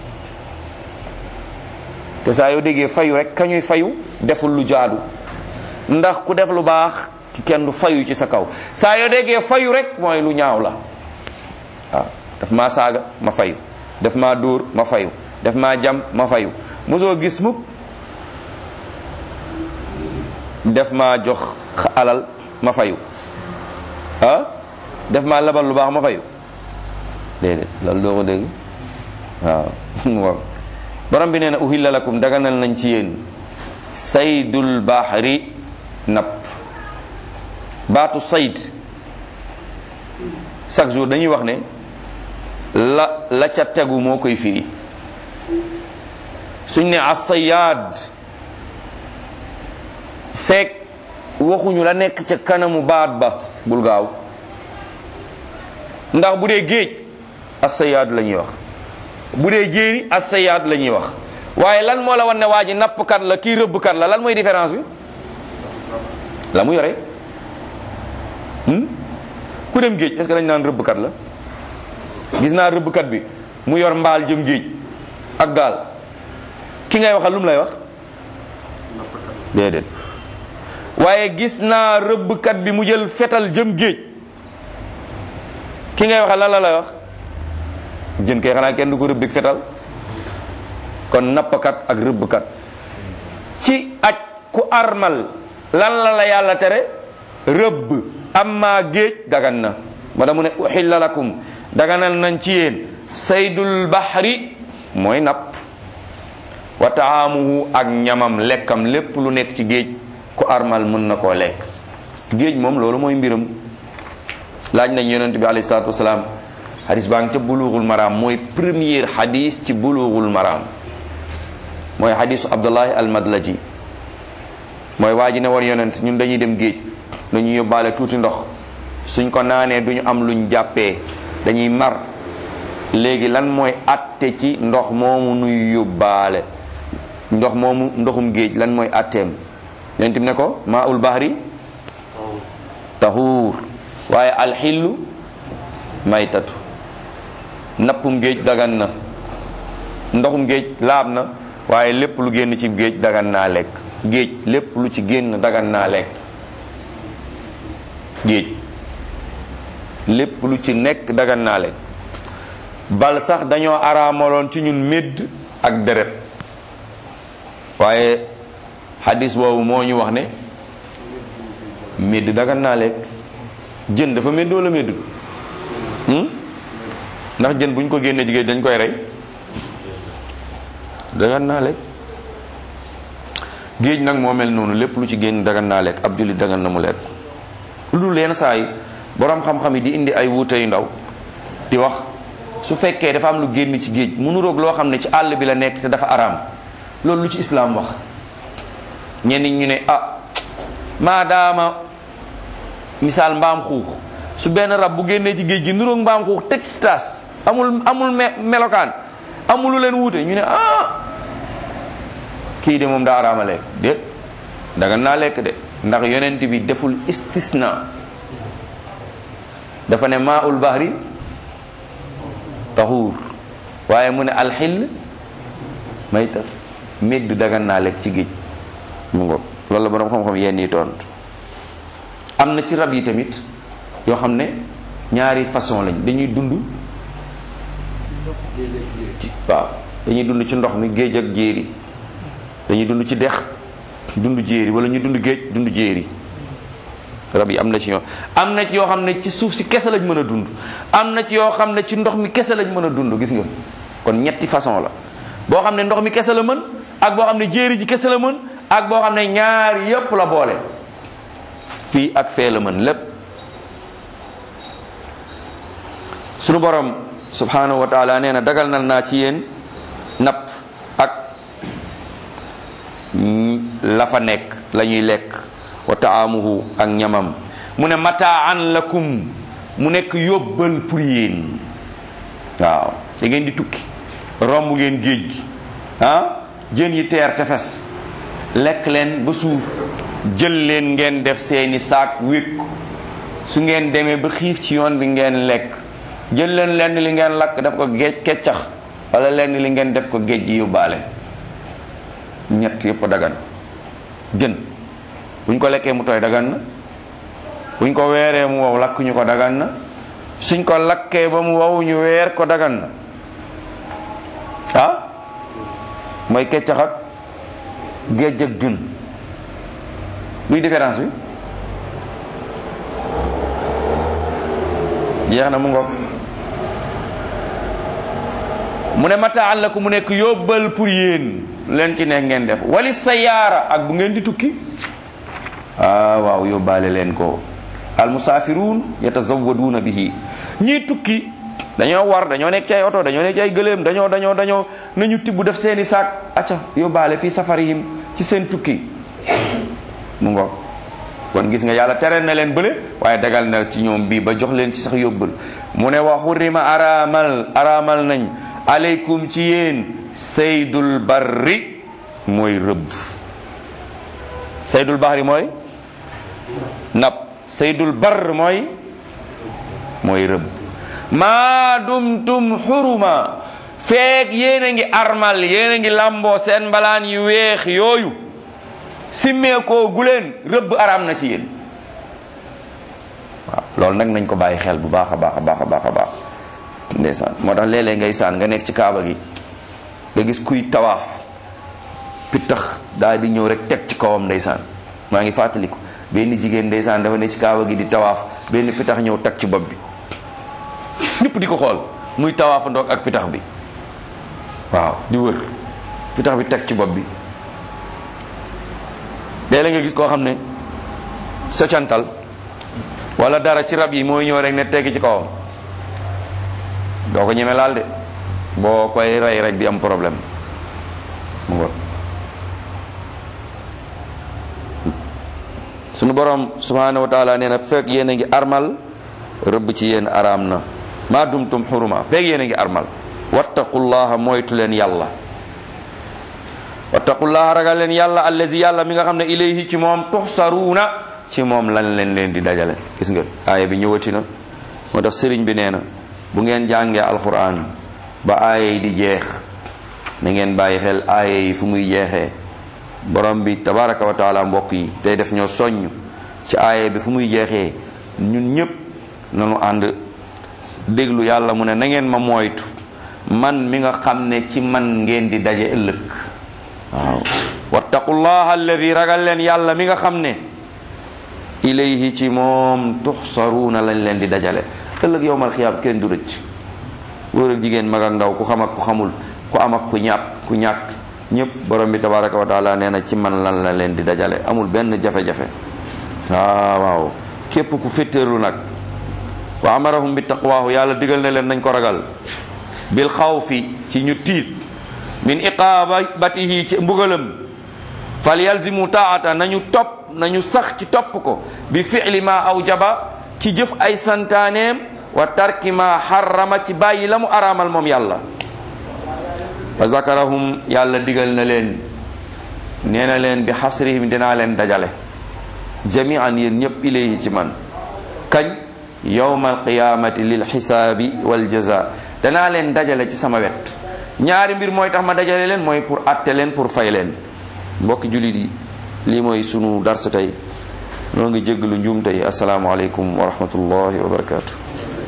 te saa yoo déggee fayu rek ka ñuy fayu deful lu jaadu ndax ku def lu baax kenn du fayu ci sa kaw saa yoo déggee fayu rek mooy lu ñaaw la waaw daf maa saaga ma fayu daf maa dóor ma fayu daf maa jam ma fayu mosoo gis mukk def maa jox alal ma fayu ah def maa labal lu baax ma fayu déedéet loolu doo ko dégg waaw borom bi nee na uhilla lakum daganal nañ ci yéen saydul bahri napp baatu sayd chaque jour dañuy wax ne la la ca tegu moo koy firi suñ ne asayaad fekk waxuñu la nekk ca kanamu baat ba bul gaaw ndax bu dee géej asayaad la ñuy wax bu dee jéeri asayaad la ñuy wax waaye lan moo la wan ne waa ji nappkat la kii rëbbkat la lan mooy différence bi la mu yore ku dem géej est-ce que dañ naan rëbbkat la gis naa rëbbkat bi mu yor mbaal jëm géej ak gaal ki ngay waxal lu mu lay wax déedéet waaye gis naa rëbbkat bi mu jël fetal jëm géej ki ngay waxal lan la lay wax jën kay xanaa kenn du ko rëbbik fetal kon nappkat ak rëbbkat ci aj ku armal lan la la yàlla tere rëbb amma géej dagan na ma da mu ne uxilla lakum daganal nañ ci yéen saydul bahri mooy napp wa taamuhu ak ñamam lekkam lépp lu nekk ci géej ku armal mën na koo lekk géej moom loolu mooy mbiram laaj nañ yonent bi alayhi salaatu wasalaam xadis baa ngi ca bulughul maram mooy premier xadis ci bulughul maram mooy xadisu abdullahi almadlaji mooy waa ji ne woon yonent ñun dañuy dem géej dañuy yóbbaale tuuti ndox suñ ko naanee duñu am luñ jàppee dañuy mar léegi lan mooy atte ci ndox moomu nuy yóbbaale ndox moomu ndoxum géej lan mooy atteem yonent bi ne ko maa ul bahri tahuur waaye alxillu maytatu nappum géej dagan na ndoxum géej laab na waaye lépp lu génn ci géej dagan naa lekk géej lépp lu ci génn dagan naa lekk géej lépp lu ci nekk dagan naa lekk bal sax dañoo araamaloon ci ñun médd ak deret waaye xadis boobu moo ñu wax ne médd dagan naa lekk jën dafa médd wala médd ndax jën buñ ko génnee jigéen dañ koy rey dagan naa lekk géej nag moo mel noonu lépp lu ci génn dagan naa lekk ab jullit dagan na mu lekk lu dul leen saa yi boroom xam-xam yi di indi ay wuute yu ndaw di wax su fekkee dafa am lu génn ci géej mu nuroog loo xam ne ci àll bi la nekk te dafa araam loolu lu ci islaam wax ñenn ñu ne ah maadaama misaal mbaam xuux su benn rab bu génnee ci géej gi nuroog mbaam xuux textas amul amul melokaan amul lu leen wuute ñu ne ah kii de moom daa araama lekk de daga naa lekk de ndax yonent bi deful istisna dafa ne maa ul bahri tahuur waaye mu ne alxill maytat médd dagan naa lekk ci géej mu ngoog loolu la boroom xam-xam yenn yi tontu am na ci rab yi tamit yoo xam ne ñaari façon lañ dañuy dund ci waaw dañuy dund ci ndox mi géej ak jéeri dañuy dund ci dex dund jéeri wala ñu dund géej dund jéeri rab yi am na ci ñoo am na ci yoo xam ne ci suuf si kese lañ mën a dund am na ci yoo xam ne ci ndox mi kese lañ mën a dund gis nga kon ñetti façon la boo xam ne ndox mi kese la mën ak boo xam ne jéeri ji kese la mën ak boo xam ne ñaar yépp la boole fii ak fee la mën lépp sunu borom subhanahu wa taala nee na dagal nal naa ci yéen napp ak la fa nekk la ñuy lekk wa taamuhu ak ñamam mu ne mataan lakum mu nekk yóbbal pour yéen waaw da ngeen di tukki romb ngeen géej gi ah jën yi teer tefes lekk leen ba suuf jël leen ngeen def seeni saak wékk su ngeen demee ba xiif ci yoon bi ngeen lekk jël leen lenn li ngeen lakk def ko géej keccax wala lenn li ngeen def ko géej gi yóbbaale ñett yëpp dagan jën buñ ko lekkee mu tooy dagan na buñ ko weeree mu wow lakk ñu ko dagan na suñ ko lakkee ba mu wow ñu weer ko dagan na ah mooy keccax ak géej ak jën luy différence bi jeex na mu ngoog mu ne mataan la ko mu nekk yóbbal pour yéen leen ci nekk ngeen def wali sayaara ak bu ngeen di tukki ah waaw yóbbaale leen ko al musaafiruun yatazawaduuna bihi ñii tukki dañoo war dañoo nekk ci ay oto dañoo nekk ci ay gëléem dañoo dañoo dañoo nañu tibb def seeni saak acca yóbbaale fii safarihim ci seen tukki mu ngoog kon gis nga yàlla tere na leen bële waaye dagal na ci ñoom bii ba jox leen ci sax yóbbal mu ne wa xurima araamal araamal nañ aleykum ci yéen saydul barri mooy rëbb saydul bahri mooy napp saydul barr mooy mooy rëbb maa dumtum xuruma feek yéen a ngi armal yéen a ngi lamboo seen mbalaan yu weex yooyu simmeekoo guleen rëbb araam na ci yéen waaw loolu nag nañ ko bàyyi xel bu baax a baax a baax a baax a baax ndeysaan moo tax léeg-léeg ngay saan nga nekk ci kaaba gi nga gis kuy tawaaf pittax daal di ñëw rek teg ci kawam ndeysaan maa ngi fàttaliku benn jigéen ndeysaan dafa ne ci kaaba gi di tawaaf benn pittax ñëw teg ci bopp bi ñëpp di ko xool muy tawaafa ndoog ak pittax bi waaw di wër fi tax bi teg ci bopp bi léeg-léeg nga gis koo xam ne socantal wala dara ci rab yi mooy ñëw rek ne tegg ci kawam doo ko ñeme laal de boo koy rey rek di am problème mu ngoog sunu borom subhanahu wa taala nee na fekk yéen a ngi armal rëbb ci yéen araam na maa dumtum xuruma fekk yéen a ngi armal wattaqullaha moytu leen yàlla wattaqullaha ragal leen yàlla allazi yàlla mi nga xam ne ilayhi ci moom tuxsaruuna ci moom lan leen leen di dajale gis nga aaya bi ñëwati na moo tax sëriñ bi nee na bu ngeen jàngee alquran ba aaya yi di jeex na ngeen bàyyi xel aaya yi fu muy jeexee borom bi tabaraka wa taala mbokk yi tey def ñoo soññ ci aaya bi fu muy jeexee ñun ñëpp nanu ànd déglu yàlla mu ne na ngeen ma moytu man mi nga xam ne ci man ngeen di daje ëllëg waaw wattaqullaha alladi ragal leen yàlla mi nga xam ne ilayhi ci moom tuxsaruuna lañ leen di dajale ëllëg yowmal xiyaam kenn du rëcc góor ak jigéen mag ak ndaw ku xam ak ku xamul ku am ak ku ñàpp ku ñàkk ñëpp borom bi tabaraka wa taala nee na ci man lan la leen di dajale amul benn jafe-jafe waaw waaw képp ku féttéerlu nag wa amarahum bi taqwaahu yàlla digal na leen nañ ko ragal bil xawfi ci ñu tiit min iqaabatihi ci mbugalam fal yalzimu taata nañu topp nañu sax ci topp ko bi fi'li ma awjaba ci jëf ay santaaneem wa tarki ma harrama ci bàyyi la mu araamal moom yàlla wa zakarahum yàlla digal na leen nee na leen bi xasrihim dinaa leen dajale jamian yéen ñëpp ilayhi ci man kañ yawma alqiyamati lil xisaabi wal jaza danaa leen dajale ci sama wet ñaari mbir mooy tax ma dajale leen mooy pour atte leen pour fay leen mbokki jullit yi lii mooy sunu darsu tey noo ngi jéggalu njuum tey asalaamaaleykum wa rahmatullahi wa barakatuh